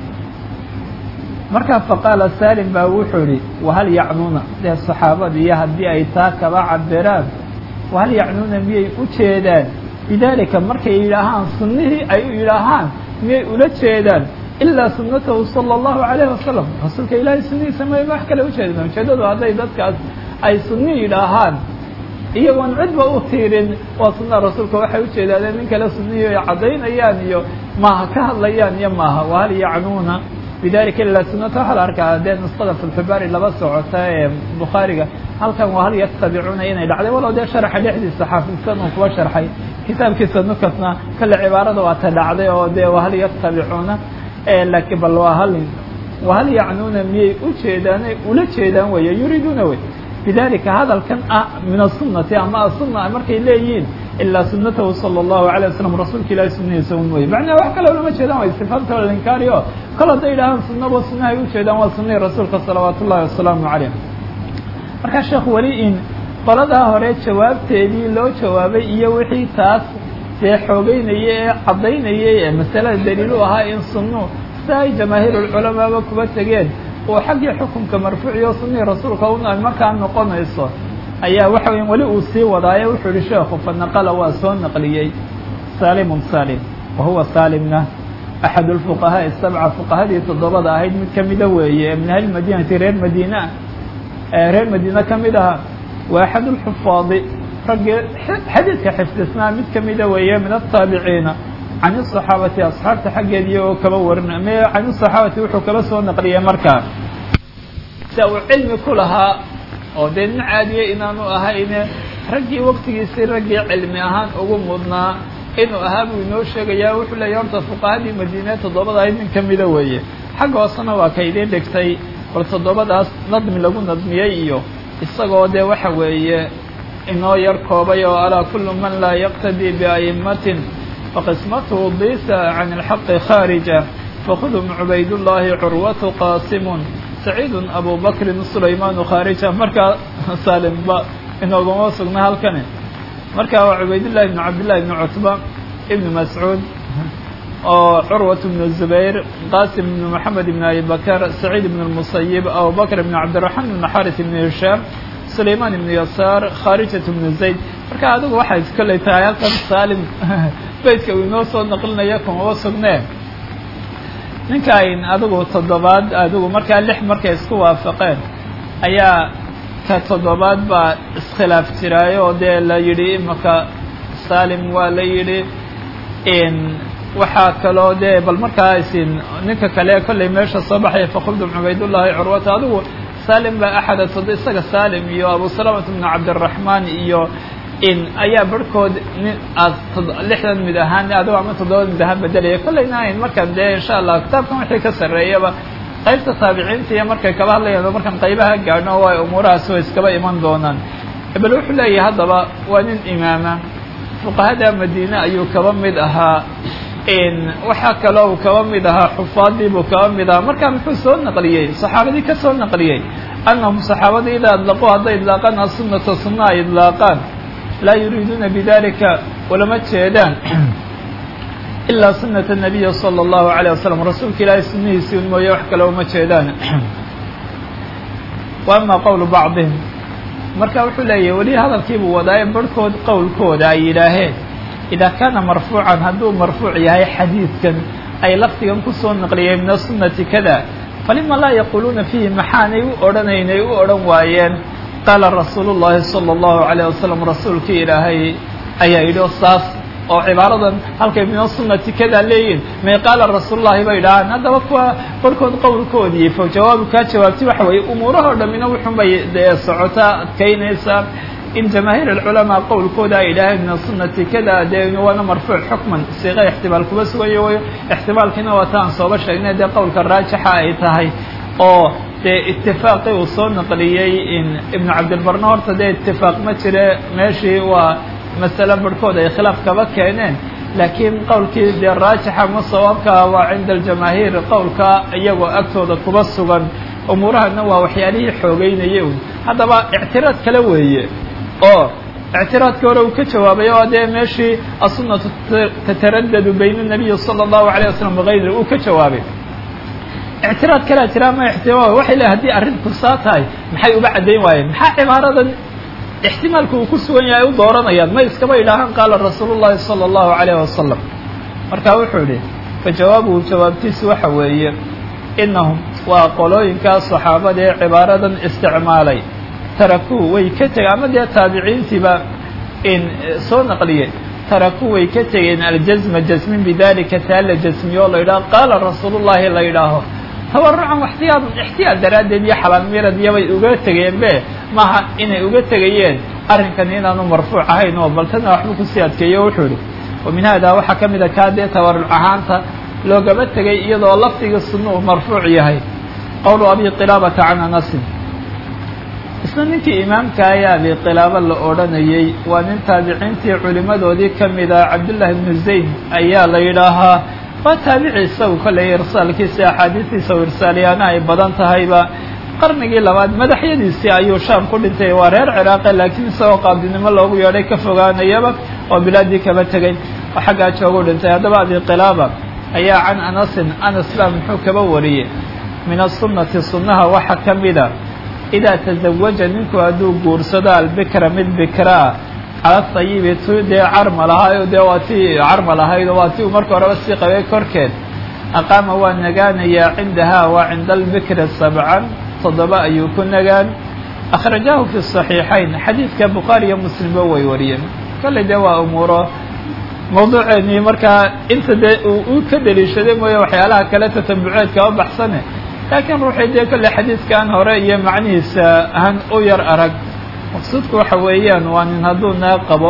markaa faqaala saalim baa wuxuu yihi wahal yacnuuna dee saxaabada iyo haddii ay taa kaba cabiraan wahal yacnuuna miyay u jeedaan bidaalika markay yidhaahaan sunnihii ay u yidhaahaan miyay ula jeedaan ilaa sunnatahu sala allahu calayhi wasalam rasuulka ilaahay sunnihiisa may wax kale ujeedaan ujeeddadu hadday dadkaas ay sunni yidhaahaan iyagoon cidba u tiirin waa sunnaha rasuulka waxay ujeedaadeen nin kale sunnihii ay caddaynayaan iyo maaha ka hadlayaan iyo maaha wahal yacnuuna bidalika ilaa sunnata waxaa la arkaa dee nusqada filxibaari laba socota ee bukhaariga halkan waa hal yatabicuuna inay dhacday walow dee sharaxa dhexdiisa xaafidsan uu kuba sharxay kitaabkiisa nukasna kale cibaarada waa ta dhacday oo dee wahal yatabicuuna laakiin bal waa hal wahal yacnuuna miyay u jeedaanay ula jeedaan weeye yuriiduuna wey bidalika hadalkan ah min asunati ama asunna markay leeyihiin ilaa sunatahu sala allahu alay wasalam rasuulka ilahi sunnihiisa un mooye macnaha wax kale ulama jeedaan way sifaanta linkaari o kol hadday yidhahaan sunnaba sunnahay u jeedaan waa sunnihii rasuulka salawaat ullahi wasalaamu calayh markaa sheekh weli in qoladaa hore jawaabteedii loo jawaabay iyo wixii taas dee xoogeynayay ee caddaynayay ee masalada daliilu ahaa in sunnu sida ay jamaahiirulculamaaba kuba tegeen oo xaggii xukunka marfuuciyo sunnihii rasuulka un ay markaa noqonayso ayaa waxa weya weli uu sii wadaaye wuxuu yihi sheekhu fanaqala waa soo naqliyey saalimun saalim wa huwa saalimna axad lfuqahaaءi sabca fuqahadii toddobada ahayd mid kamida weeye min ahli madinati reer madiina reer madiina ka mid aha wa axad lxufaadi raggii xadiidka xifdisnaa mid kamida weeye min ataabiciina can الصaxaabati asxaabta xaggeedii oo kaba warin m can الصaxaabati wuxuu kaba soo naqliyay markaa sia uu cilmi ku lahaa oo dee nin caadiye inaanu ahayne raggii waktigiisii raggii cilmi ahaan ugu mudnaa inuu ahaa buu inoo sheegayaa wuxuu leeyahy horta fuqahadii madiine toddobada ayd nin kamida weeye xagga hoosena waa ka idiin dhigtay bal toddobadaas nadmi lagu nadmiyey iyo isagoo dee waxa weeye inoo yar koobay oo alaa kullu man laa yaqtadii bia'immatin faqismatuhu bisa can ilxaqi khaarija fakhudum cubaydullaahi curwatu qaasimun saciidun abu bakrin sulaymaanu khaarija markaa saalimba inoogama sugna halkani marka waa cubaydullahi ibnu cabdillahi ibnu cutba ibnu mascuud oo curwat ibnu zubayr qasim ibnu moxamed ibnu abi bakr saciid ibnu lmusayib abubakr ibnu cabdiraxmaan ibnu xaris ibnu hishaam sulaymaan ibnu yasaar khaarijat ibnu zayd marka adigu waxay kolley tahay halkan saalim beytka uu inoo soo naqlinaya kumaba sugnee ninkan adigu toddobaad adigu markaa lix markay isku waafaqeen ayaa ka toddobaad baa iskhilaaf jiraayo oo dee la yidhi imaka salim waa la yidhi waxaa kaloo dee bal markaa isin ninka kale kollay meesha soo baxaya fakhudum cubaydullaahi curwata adigu salim baa axada todo isaga salim iyo abu salamata bnu cabdiraxmaan iyo in ayaa barhkood nin aad lixdan mid ahaan adigo ama toddobada mid ahaan bedelaya kollayna ayn markaan dee insha allah kitaabkan wixii ka sarreeyaba qaybta taabiciinta iyo markay kaba hadlayaan markaan qaybaha gaadhno waa umuurahaas way iskaba iman doonaan bal wuxuu leeyahay haddaba waa nin imaama fuqahada madiine ayuu kaba mid ahaa waxaa kaloo uu kaba mid ahaa xufaadii buu kaba mid ahaa markaa muxuu soo naqliyey saxaabadii ka soo naqliyey annahum saxaabadii idaa idlaquu hadday idlaaqaan asunata sunna ay idlaaqaan laa yuriiduuna bidalika ulama jeedaan ilaa sunata nabiya sala allahu alayh wasalam rasuulka ilaahay sunnihiisii un mooye wax kale uma jeedaan wa ama qowlu bacdihim marka wuxuu leeyahay weli hadalkiibuu wadaaye barhkood qowlkooda ay yidhaaheen idaa kaana marfuucan hadduu marfuuc yahay xadiidkan ay lafdigan kusoo naqliyeen min asunati kada falima laa yaquuluuna fiihi maxaanay u odhanaynay u odhan waayeen qaala rasuulu llaahi sala allahu alayh wasalam rasuulkii ilaahay ayaa yidhi o saas oo cibaaradan halkay min asunati kada leeyihin may qaala rasuulullahi bay dhahaan haddaba kuwa barhkood qowlkoodii fa jawaabu kaa jawaabtay waxa weeye umuurahoo dhammina wuxun bay dee socotaa adkaynaysaa in jamaahiir alculamaa qowlkooda ay idhaaheen min asunati kada dee waana marfuuc xukman siiqa ixtimaal kuba sugayo wayo ixtimaalkiina waa ta aan sooba sheegnay dee qowlka raajixa ay tahay oo dee itifaaqii uu soo naqliyey ibnu cabdilbarna horta dee itifaaq ma jire meeshii waa masale barhkood ay khilaaf kaba keeneen laakiin qowlkii dee raajixa ma sawaabka waa cinda aljamaahiir qowlka iyagoo agtooda kuba sugan umuurahana waa waxyaalihii xoogeynayay un haddaba ictiraad kale weeye oo ictiraadkii hore uu ka jawaabay oo dee meeshii asunatu tataradadu bayna nabiyi sala allahu alayh wasalam wagayri uu ka jawaabay ictiraad kalea jira ama ixtimaal waxay leehay hadii arrinku saa tahay maxay uba caddayn waayeen maxaa cibaaradan ixtimaalku uu ku sugan yahay u dooranayaan ma iskaba idhaahaan qaala rasuulu llahi sala allahu alayh wasalam marka wuxuu idhi fa jawaabuhu jawaabtiisu waxa weeye inahum waa qolooyinkaa saxaabada ee cibaaradan isticmaalay tarakuu way ka tegeen ama dee taabiciintiiba in soo naqliye tarakuu way ka tegeen aljasma jasmin bidalika taa la jasmiyo o la yidhaho qaala rasuulullahi la yidhaaho tawarucan waxtiyaad ixtiyaad daraaddeed iyo xalaal iyobay uga tegeen be maaha inay uga tegayeen arrinkan inaanu marfuuc ahayn oo bal tana waxbuu kusii adkeeyo wuxuu ihi wa min hada waxaa ka mid a kaa dee tawaruc ahaanta loogama tegay iyadoo lafdiga sunna uu marfuuc yahay qowlu abi qilaabata can anasin isna ninkii imaamka ayaa abi qilaaba la odhanayey waa nin taabiciintii culimadoodii ka mida cabdullaahi ibnu zayd ayaa la yidhaahaa waa taabici isagu kolley irsaalkiisa axaadiistiisa u irsaaliyaana ay badan tahayba qarnigii labaad madaxyadiisii ayuu shaam ku dhintay waa reer ciraaqa laakiin isagoo qaabdinimo loogu yeedhay ka fogaanayaba oo bilaadii kaba tegay oo xaggaa joogu dhintay haddaba abi qilaaba ayaa can anasin anas baa muxuu kaba wariyey min asunnati sunnaha waxa ka mida idaa tazawaja ninku hadduu guursado albikra mid bikraa cala tayibi tu dee carmal ahaayo dee waa tii carmal ahayd oo waa ti uu marka horeba sii qabay korkeed aqaama waa nagaanayaa cindahaa waa cinda albikri sabcan toddoba ayuu ku nagaan akhrajahu fi صaxiixayn xadiidka bukhaari iyo muslimba way wariyeen kolley dee waa umuuro mawduuceennii markaa inta dee uu ka deliishaday mooye waxyaalaha kale tatambuceedka u baxsane laakiin ruuxii dee kolley xadiidkan hore iyo macnihiisa ahan u yar arag maqsuudku waxa weeyaan waa nin hadduu naag qabo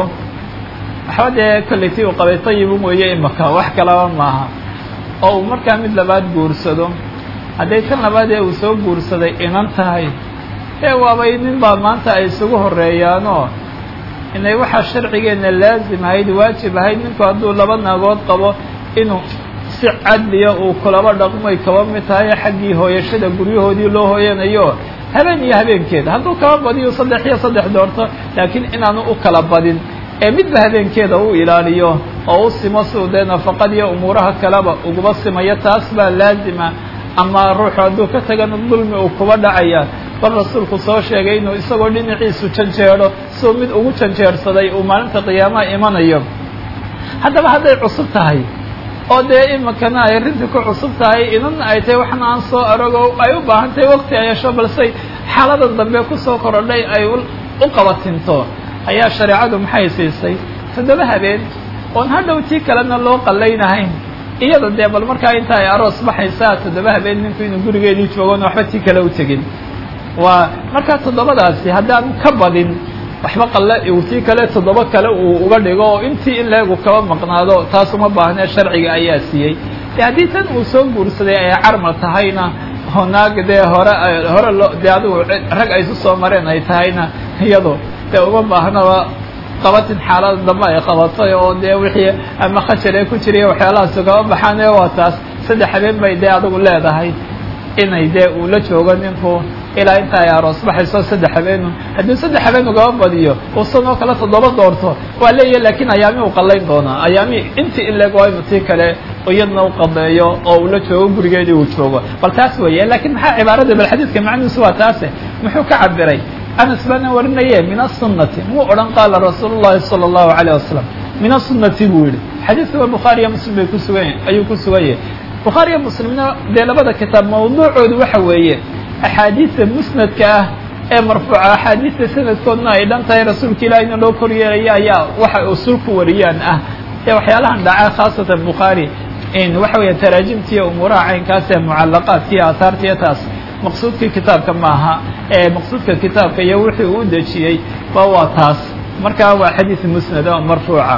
waxba dee kolley tii uu qabay tayibu mooye imaka wax kalaba maaha oo uu markaa mid labaad guursado hadday tan labaadee uu soo guursaday inan tahay ee waabay nin baa maanta ay isugu horeeyaanoo inay waxaa sharcigeenna laazim ahayd waajib ahayd ninku hadduu laba naagood qabo inuu si cadliya uu kulaba dhaqmoy kaba mid tahay xaggii hooyashada guryahoodii loo hooyanayo habeen iyo habeenkeeda hadduu kaba badiyo saddex iyo saddex doorto laakiin inaanu u kala badin ee midba habeenkeeda u ilaaliyo oo u simo siuu dee nafaqadiyo umuuraha kaleba uguba simayo taas baa laazima ama ruuxu hadduu ka tagana dulmi uu kuba dhacaya bal rasuulku soo sheegay inuu isagoo dhinaciisu janjeedho siuu mid ugu janjeersaday uu maalinta qiyaamaha imanayo haddaba hadday cusub tahay oo dee imikana ay arrintii ku cusub tahay inana ay tahay waxna aan soo arogo ay u baahan tahay waqti ay hesho balse xaaladan dambe kusoo korodhay ay u qabatinto ayaa shareecadu maxay siisay toddoba habeen oon hadhow tii kalena loo qallaynahayn iyada dee bal markaa inta ay aroos baxaysaa toddoba habeen ninku inuu gurigeedii joogon waxba tii kale u tegin waa markaa toddobadaasi haddaan ka badin waxba qalle uu tii kale toddoba kale uu uga dhigo oo intii in leegu kaba maqnaado taas uma baahnee sharciga ayaa siiyey de haddii tan uu soo guursaday ay carmal tahayna oo naag dee hore hore loo dee adigu rag ay isu soo mareen ay tahayna iyado dee uma baahnaba qabatin xaalada dambe ay qabatay oo dee wixii ama khajal ee ku jiriya waxyaalahaas ugaba baxaan ee waa taas saddex habeen bay dee adigu leedahay inay dee uu la joogo ninku ilaa inta ay aroos baxayso saddex habeenu haddii saddex habeen ugaba badiyo uu sanoo kale toddoba doorto waa leeyahy laakiin ayaami u qallayn doonaa ayaami intii in leeg waa inu tii kale iyadna u qadeeyo oo uu la joogo gurigeedii uu joogo bal taas weeye laakiin maxaa cibaarada bal xadiidka macnihiisu waa taase muxuu ka cabiray anas baana warinaye min aلsunati muu odhan qaala rasuul llahi salى اllahu alayه wasalam min aلsunati buu yihi xadiidkaba bukhaariya muslim bay kusugan ayuu ku sugan yahay bukhaariya muslimna dee labada kitaab mawduucoodu waxa weeye axaadiista musnadka ah ee marfuuca axaadiista sanadkoodna ay dhan tahay rasuulka ilaahina loo kor yeelaya ayaa waxa usul ku wariyaan ah ee waxyaalahan dhaca khaasatan bukhaari waxa weya taraajimtiiyo umuuraha caynkaas ee mucalaqaadkiiyo aahaartiiyo taas maqsuudkii kitaabka maaha ee maqsuudka kitaabka iyo wixii uu dejiyey ba waa taas markaa waa xadiis musnad oo marfuuca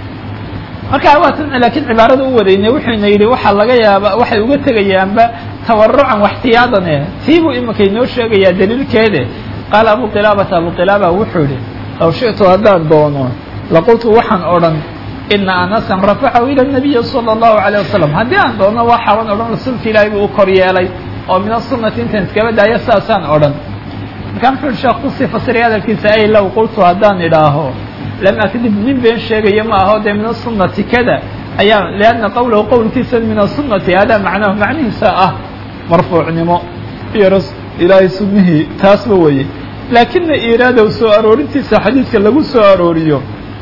marka waa tan laakiin cibaarada u wadayne wuxuuna yidhi waxaa laga yaaba waxay uga tegayaanba tawarucan waxtiyaadane tiibuu iminka inoo sheegayaa daliilkeede qaala abu qilaabata abu qilaaba wuxuu yihi law shi'tu haddaan doono laqultu waxaan odhan ina anasan rafacahu ila nabiyi sala allahu alayh wasalam haddii aan doono waxaaban odhan rasuulka ilaahay buu u kor yeelay oo min asunati intaan iskaba daayo saasaan odhan markaa muxuu yihi sheekh kusii fasiray hadalkiisa ay low qultu haddaan idhaaho lam akdib nin been sheegayo ma aho dee min asunati kada ayaa lianna qowlahu qowlkiisa min asunati hada macnahu macnihiisa ah marfuucnimo iyo ilaahay sunnihii taasba weye laakina iraadaw soo aroorintiisa xadiidka lagu soo arooriyo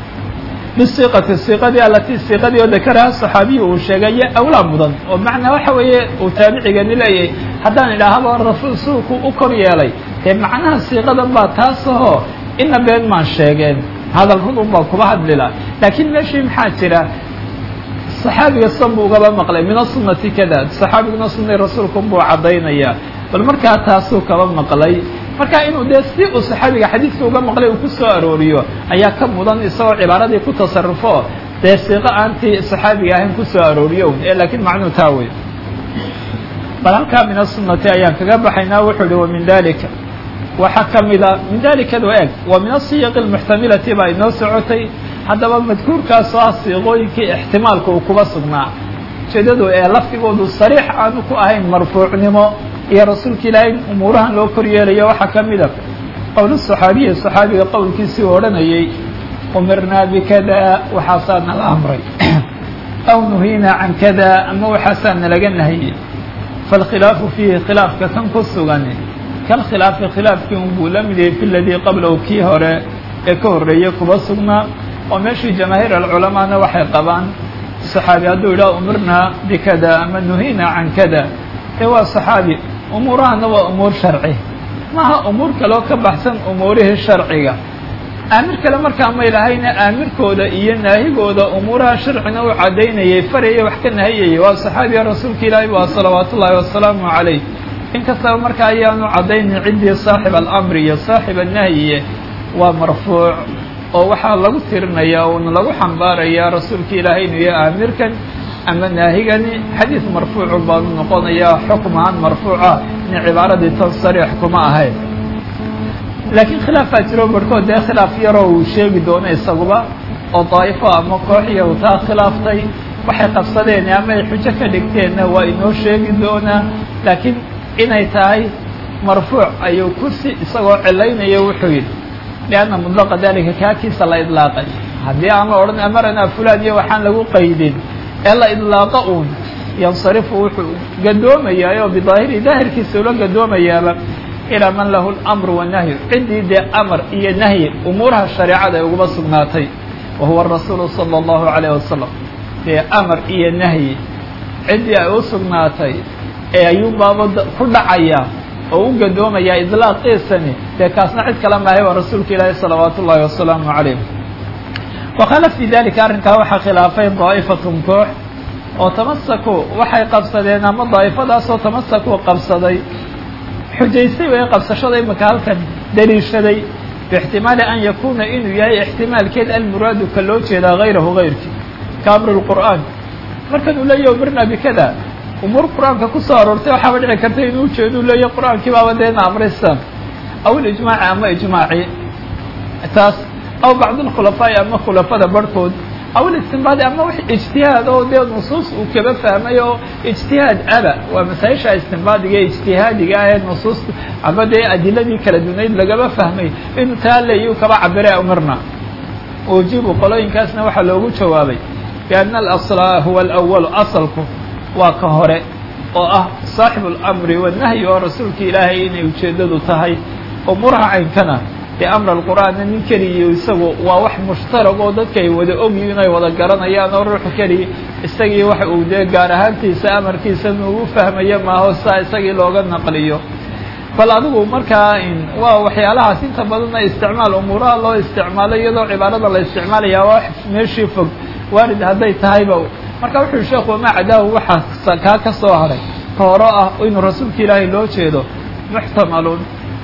bisiiqati siiqadii alatii siiqadii oo dakaraha saxaabiyu uu sheegaya awlaa mudan oo macnaa waxa weeye uu taabicigeeni leeyahay haddaan idhaahaba rasuulku u kor yeelay dee macnaha siiqadan baa taas ahoo ina been maan sheegeen hadal run un baa kuba hadlila laakiin meeshii maxaa jira saxaabiga san buu ugaba maqlay min asunati kada saxaabiguna sunay rasuulku buu caddaynaya bal markaa taasuu kaba maqlay marka inuu dee si uu saxaabiga xadiidka uga maqlay uu ku soo arooriyo ayaa ka mudan isagoo cibaaradii ku tasarufo dee siiqo aantii saxaabiga ahayn ku soo arooriyo ee laakiin macnuu taa wey bal halkaa min asunati ayaan kaga baxaynaa wuxuu ihi wa min dalika waxaa ka mida min dalikadu eg wa min asiyaqi lmuxtamilati baa inoo socotay haddaba madkuurkaasoo ah siiqooyinkii ixtimaalka uu kuba sugnaa ujeedadu ee lafdigoodu sariix aanu ku ahayn marfuucnimo iyo rasuulka ilaahay umuurahan loo kor yeelayo waxaa ka mida qowl saxaabiyi saxaabiga qowlkiisii u odhanayay umirnaa bikada waxaasaa nala amray aw nuhiinaa can kada ama waxaasaa nalaga nahiyey faalkhilaafu fiihi khilaafka kan ku sugan kalkhilaafi khilaafkii unbuu la mid yahay fi ladii qablahu kii hore ee ka horreeyey kuba sugnaa oo meeshii jamaahiir alculamaana waxay qabaan saxaabi hadduu yidhaha umirnaa bikada ama nuhiinaa can kada ee waa saxaabi umuurahana waa umuur sharci maaha umuur kaleo ka baxsan umuurihii sharciga aamir kale markaa may lahayna aamirkooda iyo naahigooda umuuraha sharcina u caddaynayay faraya wax ka nahiyayay waa saxaabiga rasuulka ilaahi waa salawaat ullaahi wasalaamu calayh inkastaba markaa ayaanu caddaynin ciddii saaxib alamri iyo saaxib annahyiye waa marfuuc oo waxaa lagu tirinayaa uuna lagu xambaarayaa rasuulka ilaahay inuu yahay aamirkan ama naahigani xadiis marfuucu baanu noqonayaa xukm ahaan marfuuca in cibaaradii tan sariix kuma ahayn laakiin khilaafaa jiro barhkood dee khilaaf yaroo uu sheegi doono isaguba oo daa'ifo ama kooxiya uu taa khilaaftay waxay qabsadeen ama ay xujo ka dhigteenna waa inoo sheegi doonaa laakiin inay tahay marfuuc ayuu kursi isagoo cilaynaya wuxuu yidhi lianna mudlaqa dalika kaakiisa la idlaaqay haddii aan la odhan amaranaa fulaan iyo waxaan lagu qaydin ee la idlaaqa uun yansarifu wuxuu gadoomayaa oo bidaahiri daahirkiisa ula gadoomayaaba ilaa man lahu lamru wanahyu ciddii dee amar iyo nahyi umuuraha shareecada ay uguma sugnaatay wa huwa rasuulu sala allahu calayh wasalam dee amar iyo nahyi ciddii ay u sugnaatay ee ayuu baaba ku dhacayaa oo u gadoomayaa idlaaqiisani dee kaasna cid kale maahay waa rasuulka ilaahi salawaatu ullaahi wasalaamu calayh wakhala fii dalika arrinkaa waxaa khilaafay daa'ifatun koox oo tamasaku waxay qabsadeen ama daa'ifadaasoo tamasaku qabsaday xujaystay way qabsashada imika halkan daliishaday bixtimaali an yakuuna inuu yahay ixtimaalkeed almuraadu ka loo jeedaa hayrahu hayrkii ka amri lqur'aan markan uu leeyahy umirna bikada umuur qur-aanka ku soo aroortay waxaaba dhici karta inuu ujeedo u leeyahy qur-aankii baaba deena amraysan aw ilijmaaci ama ijmaaci taas aw bacdulkhulafaa'i ama khulafada barhkood aw listinbaadi ama wax ijtihaad oo dee nusuus uu kaba fahmay oo ijtihaad aba waa masaa-isha istinbaadiga ee ijtihaadiga ah ee nusuusta ama dee adiladii kala dunayd lagaba fahmay inuu taa leeyu kaba cabire umirna ujibu qolooyinkaasna waxaa loogu jawaabay bianna alasla huwa alawalu asalku waa ka hore oo ah saaxibu alamri wanahyi oo rasuulka ilaahay inay ujeeddadu tahay umuuraha caynkana dee amra alqur'aanna nin keliya isagu waa wax mushtarag oo dadka ay wada ogyihin ay wada garanayaan oo ruuxu keliya isagii waxa uu dee gaar ahaantiisa amarkiisa nuugu fahmayo maaho saa isagii looga naqliyo bal adigu markaa waa waxyaalahaas inta badanna isticmaal umuuraha loo isticmaalo iyadoo cibaarada la isticmaalayaa waa wax meeshii fog waarid hadday tahayba marka wuxuu sheekhu wamaa cadaahu waxaa kaa ka soo haray ka horo ah inuu rasuulka ilaahay loo jeedo muxtamalun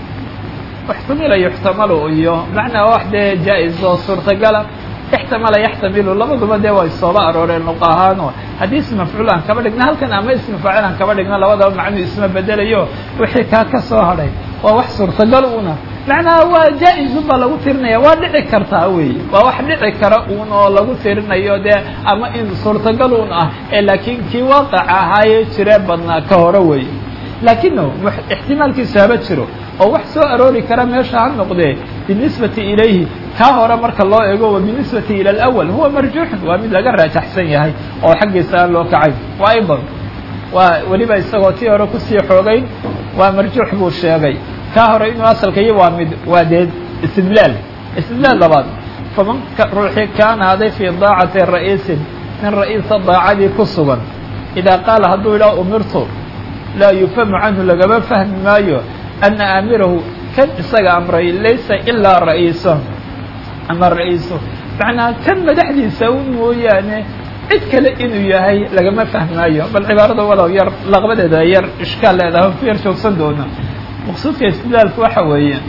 muxtamila yuxtamalu iyo macnaa wax dee jaa-is oo suurtagala ixtamala yaxtamilu labaduba dee way sooba arooreen luq ahaano haddii ism mafcuul aan kaba dhigna halkan ama ismi faacil aan kaba dhigna labadaba macnuu isma bedelayo wixii kaa ka soo hadhay waa wax suurtagal una macnaha waa jaa-izun baa lagu tirinaya waa dhici kartaa wey waa wax dhici kara uun oo lagu tirinayo dee ama in suurtagal un ah ee laakiin kii waaqaca ahaayee jiree badnaa ka hore wey laakino ixtimaalkiisu haba jiro oo wax soo aroori kara meesha ha noqdee binisbati ilayhi kaa hore marka loo eego wa binisbati ila alawal huwa marjuuxun waa mid laga raajaxsan yahay oo xaggiisa aan loo kacayn waa aidan waa weliba isagoo tii hore kusii xoogayn waa marjuux buu sheegay kaa hore inuu asalka iyo waa mid waa dee istidlaal istidlaal labaad faman ruuxii kaana haday fii daacati ra'iisin nin ra'iisa daacadii ku sugan idaa qaala hadduu idhaha umirtu laa yufhamu canhu lagama fahmi maayo ana aamirahu kan isaga amray laysa ilaa ra'iiso ama ra'iiso macnaa kan madaxdiisa un mooyaane cid kale inuu yahay lagama fahmaayo bal cibaarada walow yar laqbadeeda yar ishkaal leedahay ku yar joogsan doona maqsuudka istidlaalku waxa weeye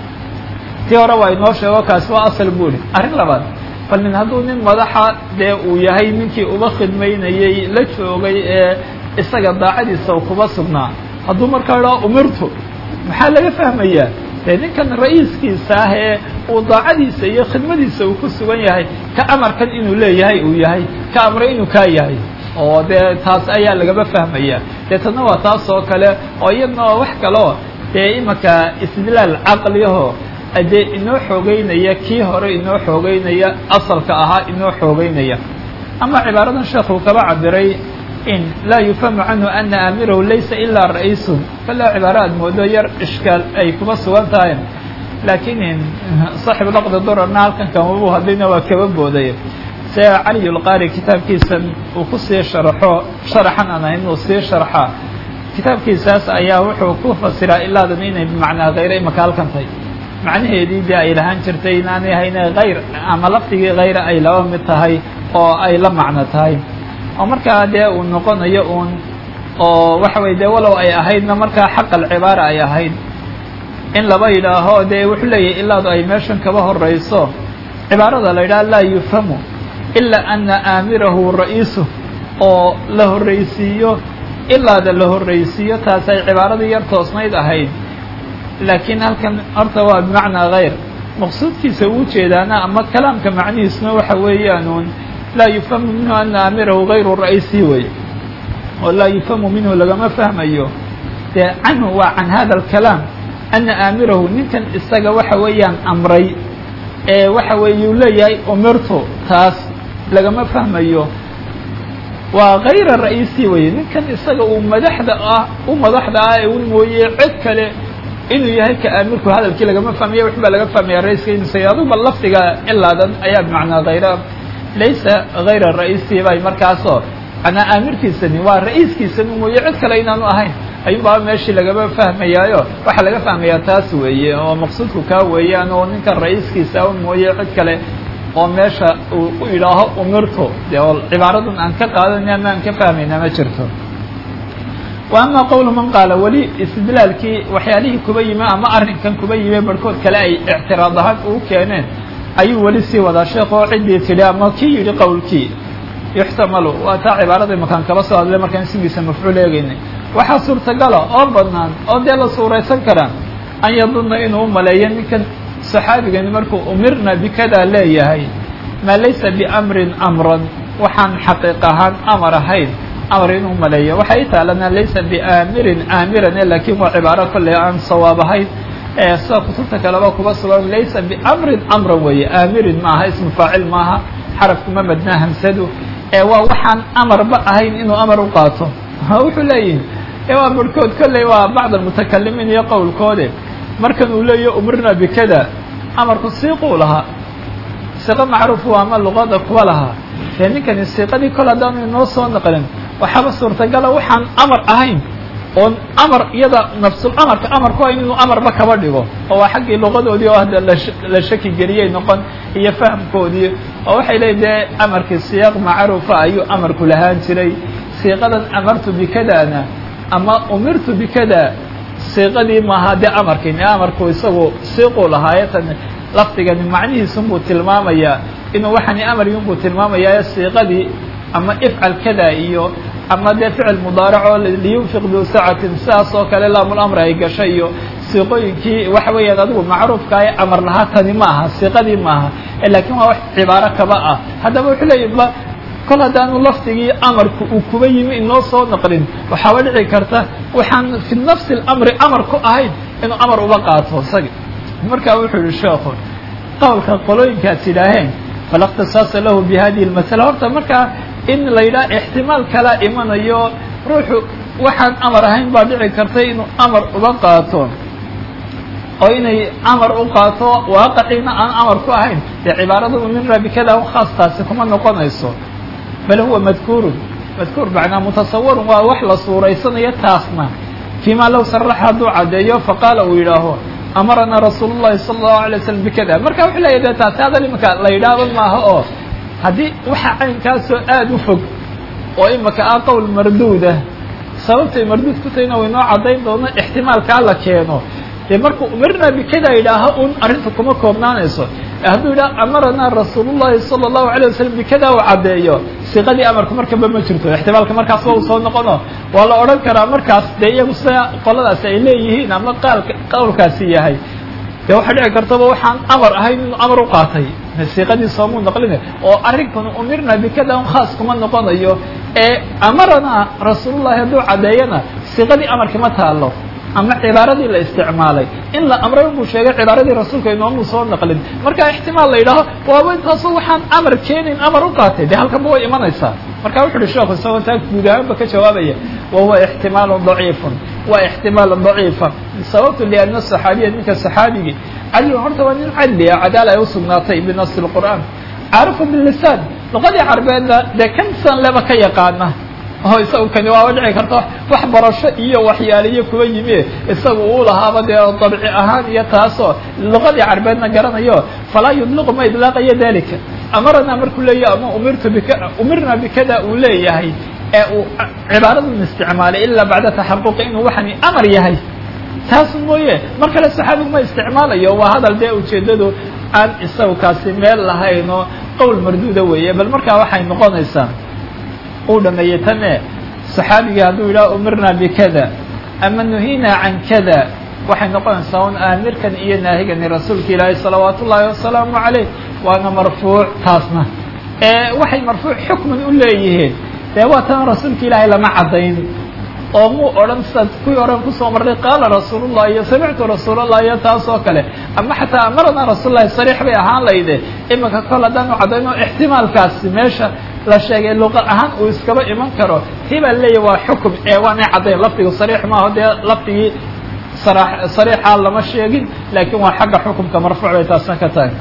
tii hore waa inoo sheego kaasi waa asal buuri arrin labaad bal nin hadduu nin madaxa dee uu yahay ninkii uba khidmaynayey la joogay ee isaga daacadiisa kuba sugnaa hadduu markaa idhaa umirtu maxaa laga fahmayaa dee ninkan ra'iiskiisa ah ee uu daacadiisa iyo khidmadiisa uu ku sugan yahay ka amarkan inuu leeyahay uu yahay ka amray inuu kaa yahay oo dee taas ayaa lagaba fahmaya dee tadna waa taas oo kale oo iyadna waa wax kaleo dee imanka istidlaal caqliyaho dee inoo xoogeynaya kii hore inoo xoogeynaya asalka ahaa inoo xoogeynaya ama cibaaradan sheekuu kaba cabiray in laa yufhamu canhu ana aamirahu laysa ilaa ra'iisun kala cibaaro aad moodo yar ishkaal ay kuba sugan tahay laakiin saaxibu laqdi durarna halkan kamabu hadlayna waa kaba booday se cali lqaari kitaabkiisan uu kusii sharxo sharaxan aan ahayn inuu sii sharxa kitaabkiisaas ayaa wuxuu ku fasiraa ilaadan inay bimacnaa hayre imaka halkan tahay macnaheedii dee ay lahaan jirtay inaanay hayne hayr ama lafdigii hayre ay laba mid tahay oo ay la macno tahay oo markaa dee uu noqonayo uun oo waxa weye dee walow ay ahaydna markaa xaq alcibaara ay ahayd in laba yidhaaho dee wuxuu leeyahay ilaadu ay meeshan kaba horayso cibaarada la yidhaha laa yufhamu ilaa ana aamirahu ra'iisu oo la horraysiiyo ilaada la horraysiiyo taas ay cibaaradii yar toosnayd ahayd laakiin halkan horta waa bimacnaa hayr maqsuudkiisa uu jeedaana ama kalaamka macnihiisuna waxa weeyaanuun laa yufhamu minhu ana aamirahu hayru ra'isi wey oo laa yufhamu minhu lagama fahmayo dee canhu waa can hada alkalaam ana aamirahu ninkan isaga waxa weeyaan amray ee waxa weeye uu leeyahay umirtu taas lagama fahmayo waa hayra ra'isi weye ninkan isaga uu madaxda ah u madaxda ah ee un mooye cid kale inuu yahay ka aamirku hadalkii lagama fahmaya wix baa laga fahmaya raiska inuusa aduba lafdiga ilaadan ayaa bimacnaa hayra laysa hayra ra'isi bay markaasoo manaa aamirkiisani waa ra'iiskiisani mooye cid kale inaanu ahayn ayuun baa meeshii lagama fahmayaayo waxaa laga fahmayaa taas weeye oo maqsuudku kaa weeyaan oo ninkan ra'iiskiisa un mooye cid kale oo meesha uu u idhaaho umirtu dee oo cibaaradan aan ka qaadanay ama aan ka fahmayna ma jirto wa ama qowlu man qaala weli istidlaalkii waxyaalihii kuba yimi ama arrinkan kuba yimi barhkood kale ay ictiraad ahaan ugu keeneen ayuu weli sii wadaa sheekh oo ciddii tidhi ama kii yidhi qowlkii yuxtamalu waa taa cibaarada imakaan kaba soo hadlay markaan ismigiisa mafcuul eegaynay waxaa suurtagala oo bannaan oo dee la suuraysan karaa an yadunna inuu u maleeyo ninkan saxaabigani markuu umirna bikadaa leeyahay maa laysa biamrin amran waxaan xaqiiq ahaan amar ahayn amar inuu maleeyo waxay taalana laysa biaamirin aamirane laakiin waa cibaaro kolley aan sawaab ahayn ee sida kutubta kaleba kuba sugan laysa biamrin amran weeye aamirin maaha ismu faacil maaha xarafkuma madnaa hamsadu ee waa waxaan amarba ahayn inuu amar u qaato wuxuu leeyihi waa barhkood kolley waa bacd almutakalimiin iyo qowlkoode markan uu leeyahy umirna bikada amarku siiquu lahaa siiqo macruufu ama luqada kuwa lahaa dee ninkani siiqadii kol haddaanu inoo soo naqlin waxaaba suurtagala waxaan amar ahayn oon amar iyada nafsul amarka amar ku hayn inuu amarba kaba dhigo oo waa xaggii luqadoodii oo hadda la shaki geliyey noqon iyo fahamkoodii oo waxay leeyiin dee amarkii siyaaq macruufa ayuu amarku lahaan jiray siiqadan amartu bikadana ama umirtu bikada siiqadii maaha dee amarkiini amarku isagu siiquu lahaayatan lafdigani macnihiisunbuu tilmaamayaa inuu waxani amargiinbuu tilmaamayaa siiqadii ama ifcal kada iyo ama dee ficil mudaarac oo liyunfiq duu sacatin sidaas oo kale laamul-amri ay gashay iyo siiqooyinkii waxa weeyaan adigu macruufka ee amar lahaa tani ma aha siiqadii maaha laakiin waa wax cibaaro kaba ah haddaba wuxuu leeyahy ba kol haddaanu lafdigii amarku uu kuba yimi inoo soo naqlin waxaaba dhici karta waxaan fi nafsi اlamri amar ku ahayn inuu amar uba qaato isaga markaa wuxuu yihi sheekhu qowlka qolooyinkaas yidhaaheen fala اkhtisaasa lahu bi hadihi اlmasala horta markaa in la yidhaha ixtimaal kala imanayo ruuxu waxaan amar ahayn baa dhici kartay inuu amar uba qaato oo inay amar u qaato waaqiciina aan amar ku ahayn dee cibaarada umirna bikada khaas taasi kuma noqonayso bal huwa madkuurun madkuur macnaa mutasawirun waa wax la suuraysanayo taasna fiima low saraxa hadduu caddeeyo faqaala uu yidhaaho amaranaa rasuulu llahi sala allahu alay waslam bikada marka wuxuu leeyahy de taasi hadal imika la yidhaahdo maaha oo haddii waxa caynkaasoo aada u fog oo imika ah qowl marduudah sababtay marduud ku tahayna waynoo caddayn doono ixtimaalkaa la keeno dee markuu umirna bikada yidhaaho un arrinta kuma koobnaanayso hadduu yidhaha amaranaa rasuulu llahi sala allahu alay wasalam bikada uu caddeeyo siiqadii amarku markaba ma jirto ixtimaalka markaas waa u soo noqono waa la odhan karaa markaas dee iyagu sida qoladaasi ay leeyihiin ama qaalka qowlkaasi yahay dee waxaa dhici kartaba waxaan amar ahayn inuu amar u qaatay siiqadii soomuu naqline oo arrinkan umirna bikada un khaas kuma noqonayo ee amaranaa rasuulullahi hadduu caddeeyana siiqadii amarki ma taalo ama cibaaradii la isticmaalay in la amray unbuu sheegay cibaaradii rasuulka inoomuu soo naqlin marka ixtimaal la yidhaaho waaba intaaso waxaan amar keenin amar u qaatay dee halkanba way imanaysaa marka wuxu uhi sheekhu isagoo taa guud ahaanba ka jawaabaya wa huwa ixtimaalu daciifun waa ixtimaal daciifa sababtu lianna saxaabiya ninka saxaabigii cadlun horta waa nin cadli ah cadaala ay usugnaatay binasi lqur'aan caarifu bilisaan luqadii carbeedna dee kan san leba ka yaqaana oo isagu kani waaba dhici karta wax barasho iyo waxyaaliyo kuwa yimi isagu uu lahaaba dee dabci ahaan iyo taasoo luqadii carbeedna garanayo falaa yudliqu ma idlaaqayo dalika amarana markuu leeyahy ama umirtu bika umirna bikada uu leeyahay ee uu cibaaradan isticmaalay ilaa bacda taxaquqi inuu waxani amar yahay taas mooye mar kale saxaabigu ma isticmaalayo waa hadal dee ujeeddadu aan isagu kaasi meel lahayn oo qowl marduuda weeye bal markaa waxay noqonaysaa uu dhameeyey tane saxaabigii hadduu yidhaha umirna bikada ama nuhina can kada waxay noqonaysaa un aamirkan iyo naahigani rasuulka ilaahi salawaat ullaahi wasalaamu calayh waana marfuuc taasna waxay marfuuc xukman u leeyihiin dee waa tan rasuulka ilaahay lama caddayn oo muu odhan sidaad kuwii oran kusoo marray qaala rasuulullah iyo samictu rasuulallah iyo taas oo kale ama xataa amarana rasuullahi sariix bay ahaan layde iminka kol haddaanu caddayno ixtimaalkaasi meesha la sheegay luqa ahaan uu iskaba iman karo tii baa leeyahy waa xukum ee waanay caddayn lafdigu sariix maaho dee lafdigii sariixa lama sheegin laakiin waa xagga xukumka marfuuc bay taasna ka tahay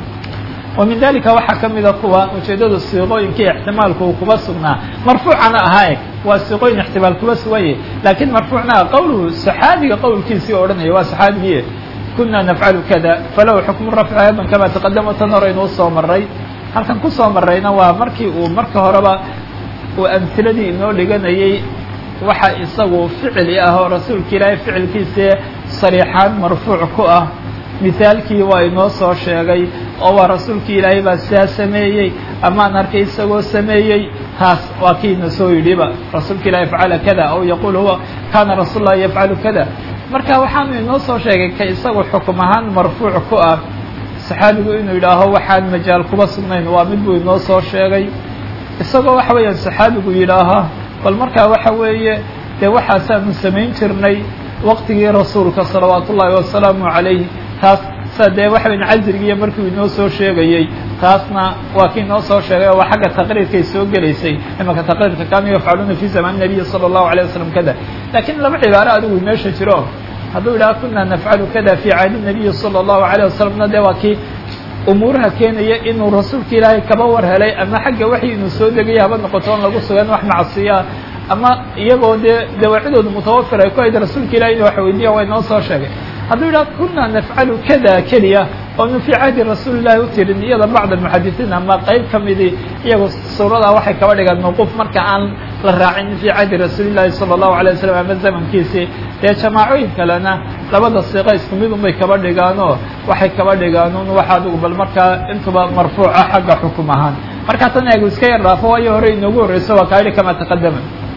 wa min dalika waxaa ka mida kuwa ujeeddada siiqooyinkii ixtimaalku uu kuba sugnaa marfuucana ahaa waa siiqooyin ixtimaal kuba suganye laakiin marfuucna qowluhu saxaabiga qowlkiisii odhanaya waa saxaabigii kuna nafcalu kada falahu xukmu rafci aydan kama taqadama tan hore inuu soo maray halkan kusoo marayna waa markii uu marka horeba uu amhiladii inoo dhiganayay waxa isagu ficili ah oo rasuulka ilaahay ficilkiisii sariixaan marfuuc ku ah mithaalkii waa inoo soo sheegay oo waa rasuulkii ilaahay baa sidaa sameeyey amaan arkay isagoo sameeyey taas waa kiina soo yidhiba rasuulka ilahi facala kada aw yaquul huwa kana rasuul lahi yafcalu kada marka waxaanu inoo soo sheegay ka isagu xukum ahaan marfuuc ku ah saxaabigu inuu yidhaaho waxaan majaal kuba sugnayn waa mid buu inoo soo sheegay isagoo waxa weeyaan saxaabigu yidhaaha bal markaa waxa weeye dee waxaasaanu samayn jirnay waqtigii rasuulka salawaat ullaahi wasalaamu calayh taas sa dee waxa weyan casrigiiyo markuu inoo soo sheegayey taasna waa kii inoo soo sheegay oo waa xagga taqriirkay soo gelaysay imanka taqriirka kaanuu yafcaluuna fi zamaan nabiyi sala allahu alayh wasalam kada lakiin laba cibaaro adigu meesha jiro hadduu yidhaha kuna nafcalu kada fi caadi nabiyi sala allahu alayh wasalamna dee waa kii umuuraha keenaya inuu rasuulka ilaahay kaba war helay ama xagga waxii inuu soo degaya haba noqoto on lagu sugan wax macsiya ama iyagoo dee dawaacidooda mutawafir ay ku hayd rasuulka ilahay inu wax weydiiya waa inoo soo sheegay hadduu yidhaha kuna nafcalu kada keliya oonu fii cahdi rasuuli llahi u tirin iyada bacd almuxadisiin ama qayb ka midii iyagu suuradaa waxay kaba dhigaan mawquuf marka aan la raacin fii cahdi rasuuli llahi sala allahu alay wasalam ama zamankiisii dee jamaacooyin kalena labada siiqa isku mid unbay kaba dhigaanoo waxay kaba dhigaan un waxa adigu bal markaa intuba marfuuca xagga xukum ahaan markaa tan eegu iska yar dhaafo waayo hore inoogu horreyso waa kaayidhi kama taqadama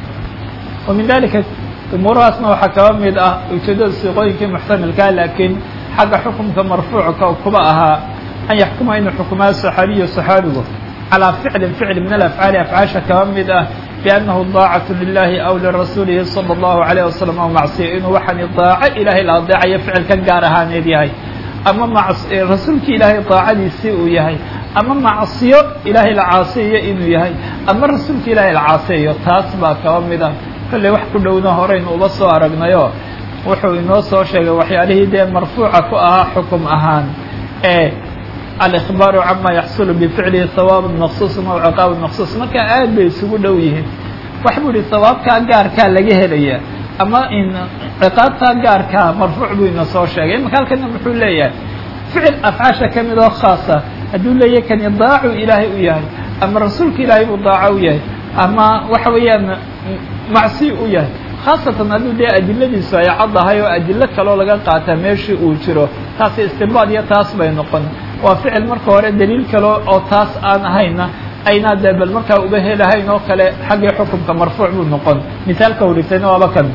wa min dalika umuurahaasna waxaa kaba mid ah ujeeddada siiqooyinkii muxtamilkaa laakiin xagga xukumka marfuucka kuba ahaa an yaxkuma inuu xukumaa saxaabiyu saxaabigu calaa ficlin ficl min alafcaali afcaasha kaba mid ah biannahu daacatu lilahi aw lirasuulihi sala allahu alayh wasalam aw macsiya inuu waxaani daaco ilaahay la adeecayo ficilkan gaar ahaaneed yahay ama rasuulki ilaahay daacadiisii uu yahay ama macsiyo ilaahay la caasiyayo inuu yahay ama rasuulka ilaahay la caasiyayo taas baa kaba mid ah kolley wax ku dhowna horeynu uba soo aragnayo wuxuu inoo soo sheegay waxyaalihii dee marfuuca ku ahaa xukum ahaan ee alإخbaaru cama yaxsulu bificlihi hawaab maqsuus aw ciqaab maqsuus marka aad bay isugu dhow yihiin wax buu yihi hawaabkaa gaarkaa laga helaya ama in ciqaabtaa gaarkaa marfuuc buu ina soo sheegay imaka halkana muxuu leeyahay ficil afcaasha ka mid oo khaasa hadduu leeyahay kani daacu ilaahay u yahay ama rasuulka ilaahay buu daaco u yahay ama waxa weeyaan macsi u yahay khaasatan hadduu dee adiladiisu ay caddahay oo adilo kaloo laga qaataa meeshii uu jiro taasi istinbaad iyo taas bay noqon waa ficil marka hore daliil kale oo taas aan ahayna aynaa dee bal markaa uba helahayn oo kale xaggii xukumka marfuuc buu noqon misaalka u dhigtayna waaba kan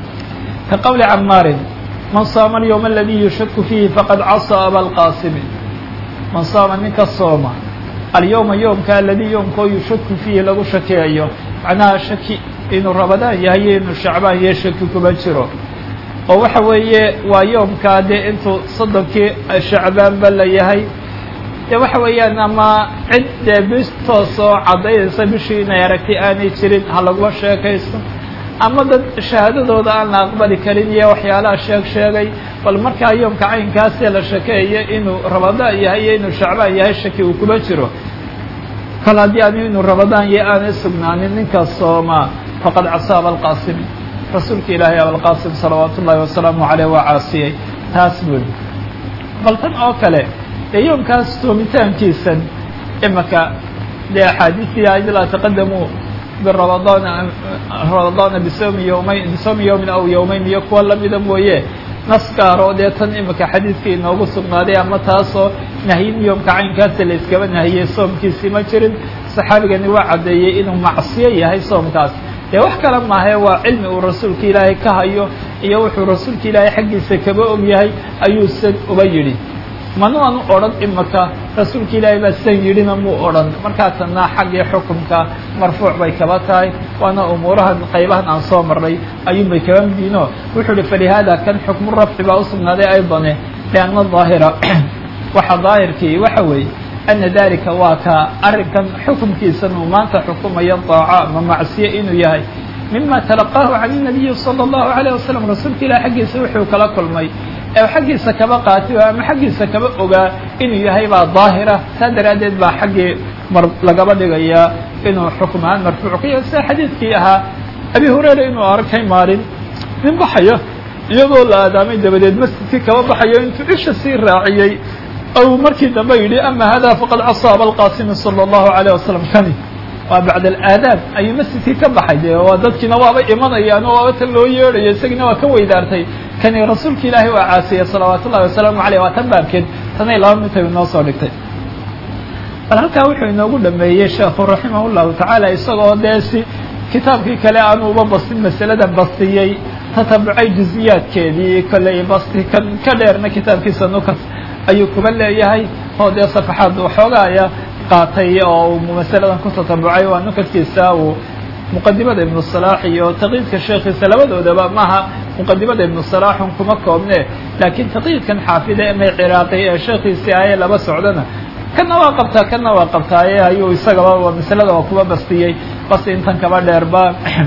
ka qowli camaarin man saama alyowma aladii yushaku fiihi faqad casaa abalqaasimi man saama ninka sooma alyowma yoomka aladii yoomkoo yushaku fiihi lagu shakeeyo macnaha shaki inuu rabadaan yahay iyo inuu shacbaan iyo shaki kuma jiro oo waxa weeye waa yoomkaa dee intuu soddonkii shacbaanba la yahay dee waxa weeyaan ama cid dee bis toos oo caddaynaysa bishii inay aragtay aanay jirin ha laguma sheekaysto ama dad shahaadadooda aan la aqbali karin iyo waxyaalaha sheeg sheegay bal markaa yoomka caynkaasee la shakeeyo inuu rabadaan yahay iyo inuu shacbaan yahay shaki uu kuma jiro kal haddii ani inuu rabadaan iyo aanay sugnaanin ninka sooma faqad casaa abalqaasimi rasuulka ilaahay abalqaasim salawaat ullaahi wasalaamu caleyh waa caasiyey taas buuli bal tan oo kale dee yoomkaas toomitaankiisan imaka dee axaadiistii ayd laa taqadamuu birabadaan rabadaana bisawmi yowmayn bisawmi yowmin aw yowmayn iyo kuwa lamida mooye naskaaro dee tan imika xadiidka inoogu sugnaaday ama taasoo nahyin yoomka caynkaasa la iskaba nahiyey soomkiisii ma jirin saxaabigani waa caddeeyey inuu macsiyo yahay soomkaas dee wax kale maahae waa cilmi uu rasuulka ilaahay ka hayo iyo wuxuu rasuulka ilaahay xaggiisa kaba og yahay ayuu san uba yidhi mana aanu odhan imaka rasuulka ilaahay baa san yidhina muu odhan markaa tanna xaggii xukunka marfuuc bay kaba tahay waana umuurahan qaybahan aan soo marnay ayuun bay kaba midiino wuxuu uhi falihaada kan xukmu rafci baa usugnaaday aydane lianna daahira waxa daahirkii waxa weeye ana dalika waa ka arrinkan xukumkiisan uu maanta xukumayo daaco ama macsiye inuu yahay mima talaqaahu can الnabiyi salى الlahu عalيه wasalam rasuulka ilah xaggiisa wuxuu kala kulmay ee xaggiisa kaba qaati ama xaggiisa kaba ogaa inuu yahay baa daahira saa daraaddeed baa xaggii mar lagaba dhigayaa inuu xukm ahaan marfuuc ka yahay sida xadiidkii ahaa abi hurayra inuu arkay maalin nin baxayo iyadoo la aadaamay dabadeed masjidkii kaba baxayo intuu isha sii raaciyey ou markii dambe yidhi ama hada faqad casaa abalqaasimi salى الlahu عalيه wasalam kani waa bacd alaadaab ayuu masjidkii ka baxay de waa dadkiina waaba imanayaan oo waaba tan loo yeedhayo isagiina waa ka weydaartay kani rasuulka ilaahay waa caasiyey salawaat ullahi wasalaamu aleyh waa tan baabkeed tanay laba mid inoo soo dhigtay bal halkaa wuxuu inoogu dhameeyey sheekhu raximah llahu tacaala isagoo dee si kitaabkii kale aanu uba bastin masalada bastiyey tatabucay juziyaadkeedii kolley basti kan ka dheerna kitaabkiisa nukas ayuu kuba leeyahay oo dee safaxaad waxoogaaya qaatay oo uu masaladan ku tatabucay waa nukaskiisa uu muqadimada ibnu salaax iyo taqyiidka sheekhiisa labadoodaba maaha muqadimada ibnu salaaxun kuma koobne laakiin taqyiidkan xaafida emay ciraaqi ee sheekhiisii aye laba socdana kana waa qabtaa kana waa qabtaaye ayuu isagaba masalada waa kuba bastiyey bas intan kaba dheerba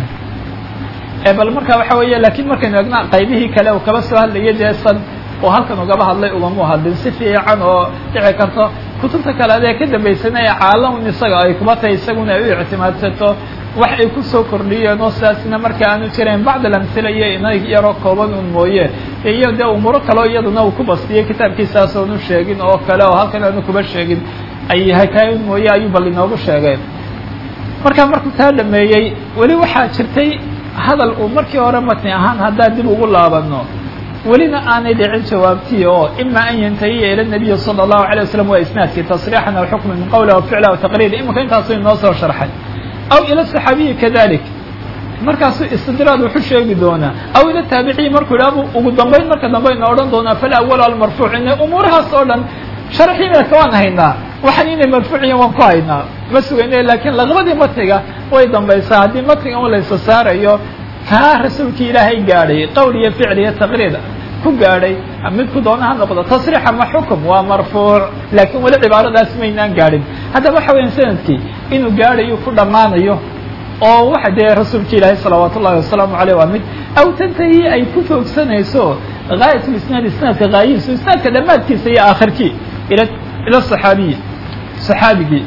bal marka waxa weeye lakiin markaynu egna qaybihii kale uu kaba soo hadlayay dee san oo halkan ugaba hadlay ugamu hadlin si fiican oo dhici karto kutubta kale adee ka dambaysana ee caalam isaga ay kuba tahay isaguna ay u ictimaadsato wax ay kusoo kordhiyeen oo sidaasna marka aanu jirayn bacd alamhila iyo ina yaroo kooban un mooye iyo dee umuuro kaleo iyaduna uu ku bastiyey kitaabkiisaas oonu sheegin oo kale oo halkan aanu kuba sheegin ay hakaay un mooye ayuu bal inoogu sheegay marka markuu taa dhameeyey weli waxaa jirtay hadal uu markii hore matni ahaan haddaan dib ugu laabano welina aanay dhicin jawaabtii oo ima an yantahiya ila nabiyi salى الlahu عalيه waslm waa isnaadkii tasriixan aw xukman min qowli aw ficla aw taqriir imanka intaasu inoo soo sharxay aw ila صaxaabiyi kadalik markaasuu istidraad wuxu sheegi doonaa aw ila taabiciyi markuu idhaha ugu dambayn marka dambe ina odhan doonaa falawal almarfuuc ina umuurahaas oo dhan sharxiimeedka waan haynaa waxaan inay marfuuciyan waan ku haynaa ma sugayne lakiin laqbadii matniga way dambaysaa haddii matniga un laysa saarayo kaa rasuulkii ilaahay gaadhay qowl iyo ficl iyo taqriir ku gaadhay midku doona ha noqdo tasriix ama xukum waa marfuuc laakiin weli cibaaradaas maynaan gaadhin haddaba waxa weya sanadkii inuu gaadhayo ku dhammaanayo oo waxa dee rasuulka ilaahay salawaat ullahi wasalaamu aleyh waa mid aw tantahi ay ku foogsanayso gaayat isnaad isnaadka gaayihiisu isnaadka dhammaadkiisa iyo aakhirkii ila ila saxaabiyi saxaabigii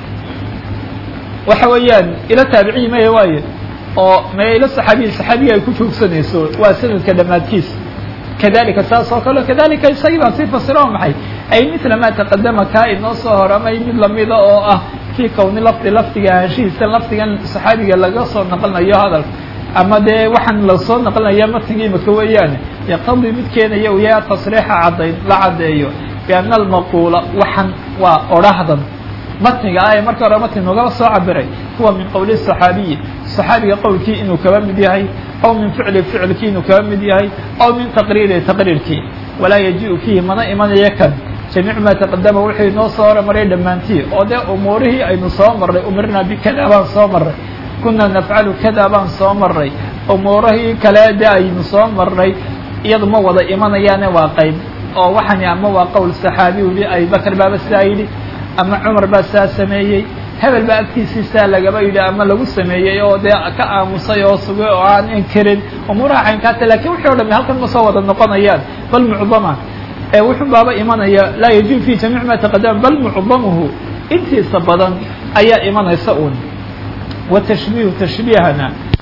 waxa weeyaan ila taabiciyi maya waaye oo me ila saxaabiyi saxaabiga ay ku joogsanayso waa sanadka dhammaadkiisa kadalika saas oo kale kadalika isagii baa sii fasira oo maxay ay mila maa taqadama kaa inoo soo horamay mid lamida oo ah fii kowni lafdi lafdiga ahaanshihiisa lafdigan saxaabiga laga soo naqlinayo hadalka ama dee waxaan lasoo naqlinaya matniga imika weeyaane yaqtadii mid keenaya uu yahay tasriixa caddayn la caddeeyo biana almaquula waxan waa odhahdan matniga ah ee marka hore matni nogaba soo cabiray huwa min qowli صaxaabiyi صaxaabiga qowlkii inuu kaba mid yahay aw min ficli ficilkii inuu kaba mid yahay aw min taqriiri taqriirkii walaa yaji-u fiihi mana imanaya kan jamiic maa taqadama wuxuu inoo soo hormaray dhammaantii oo dee umuurihii aynu soo marray umirnaa bikada baan soo marray kunaa nafcalu kada baan soo marray umuurihii kale de aynu soo marray iyadu ma wada imanayaane waa qayb oo waxani ama waa qowl saxaabi yihi abibakr baaba sidaa yidhi ama cumar baa saa sameeyey hebel baa agtiisii saa lagaba yidhi ama lagu sameeyey oo dee ka aamusay oo sugay oo aan inkirin umuuraha caynkaata lakin wixii o dhami halkan ma soo wada noqonayaan bal mucdama ee wuxun baaba imanaya laa yajibu fi jamiic ma taqadama bal mucdamuhu intiisa badan ayaa imanaysa un wa tashbiihu tashbiihana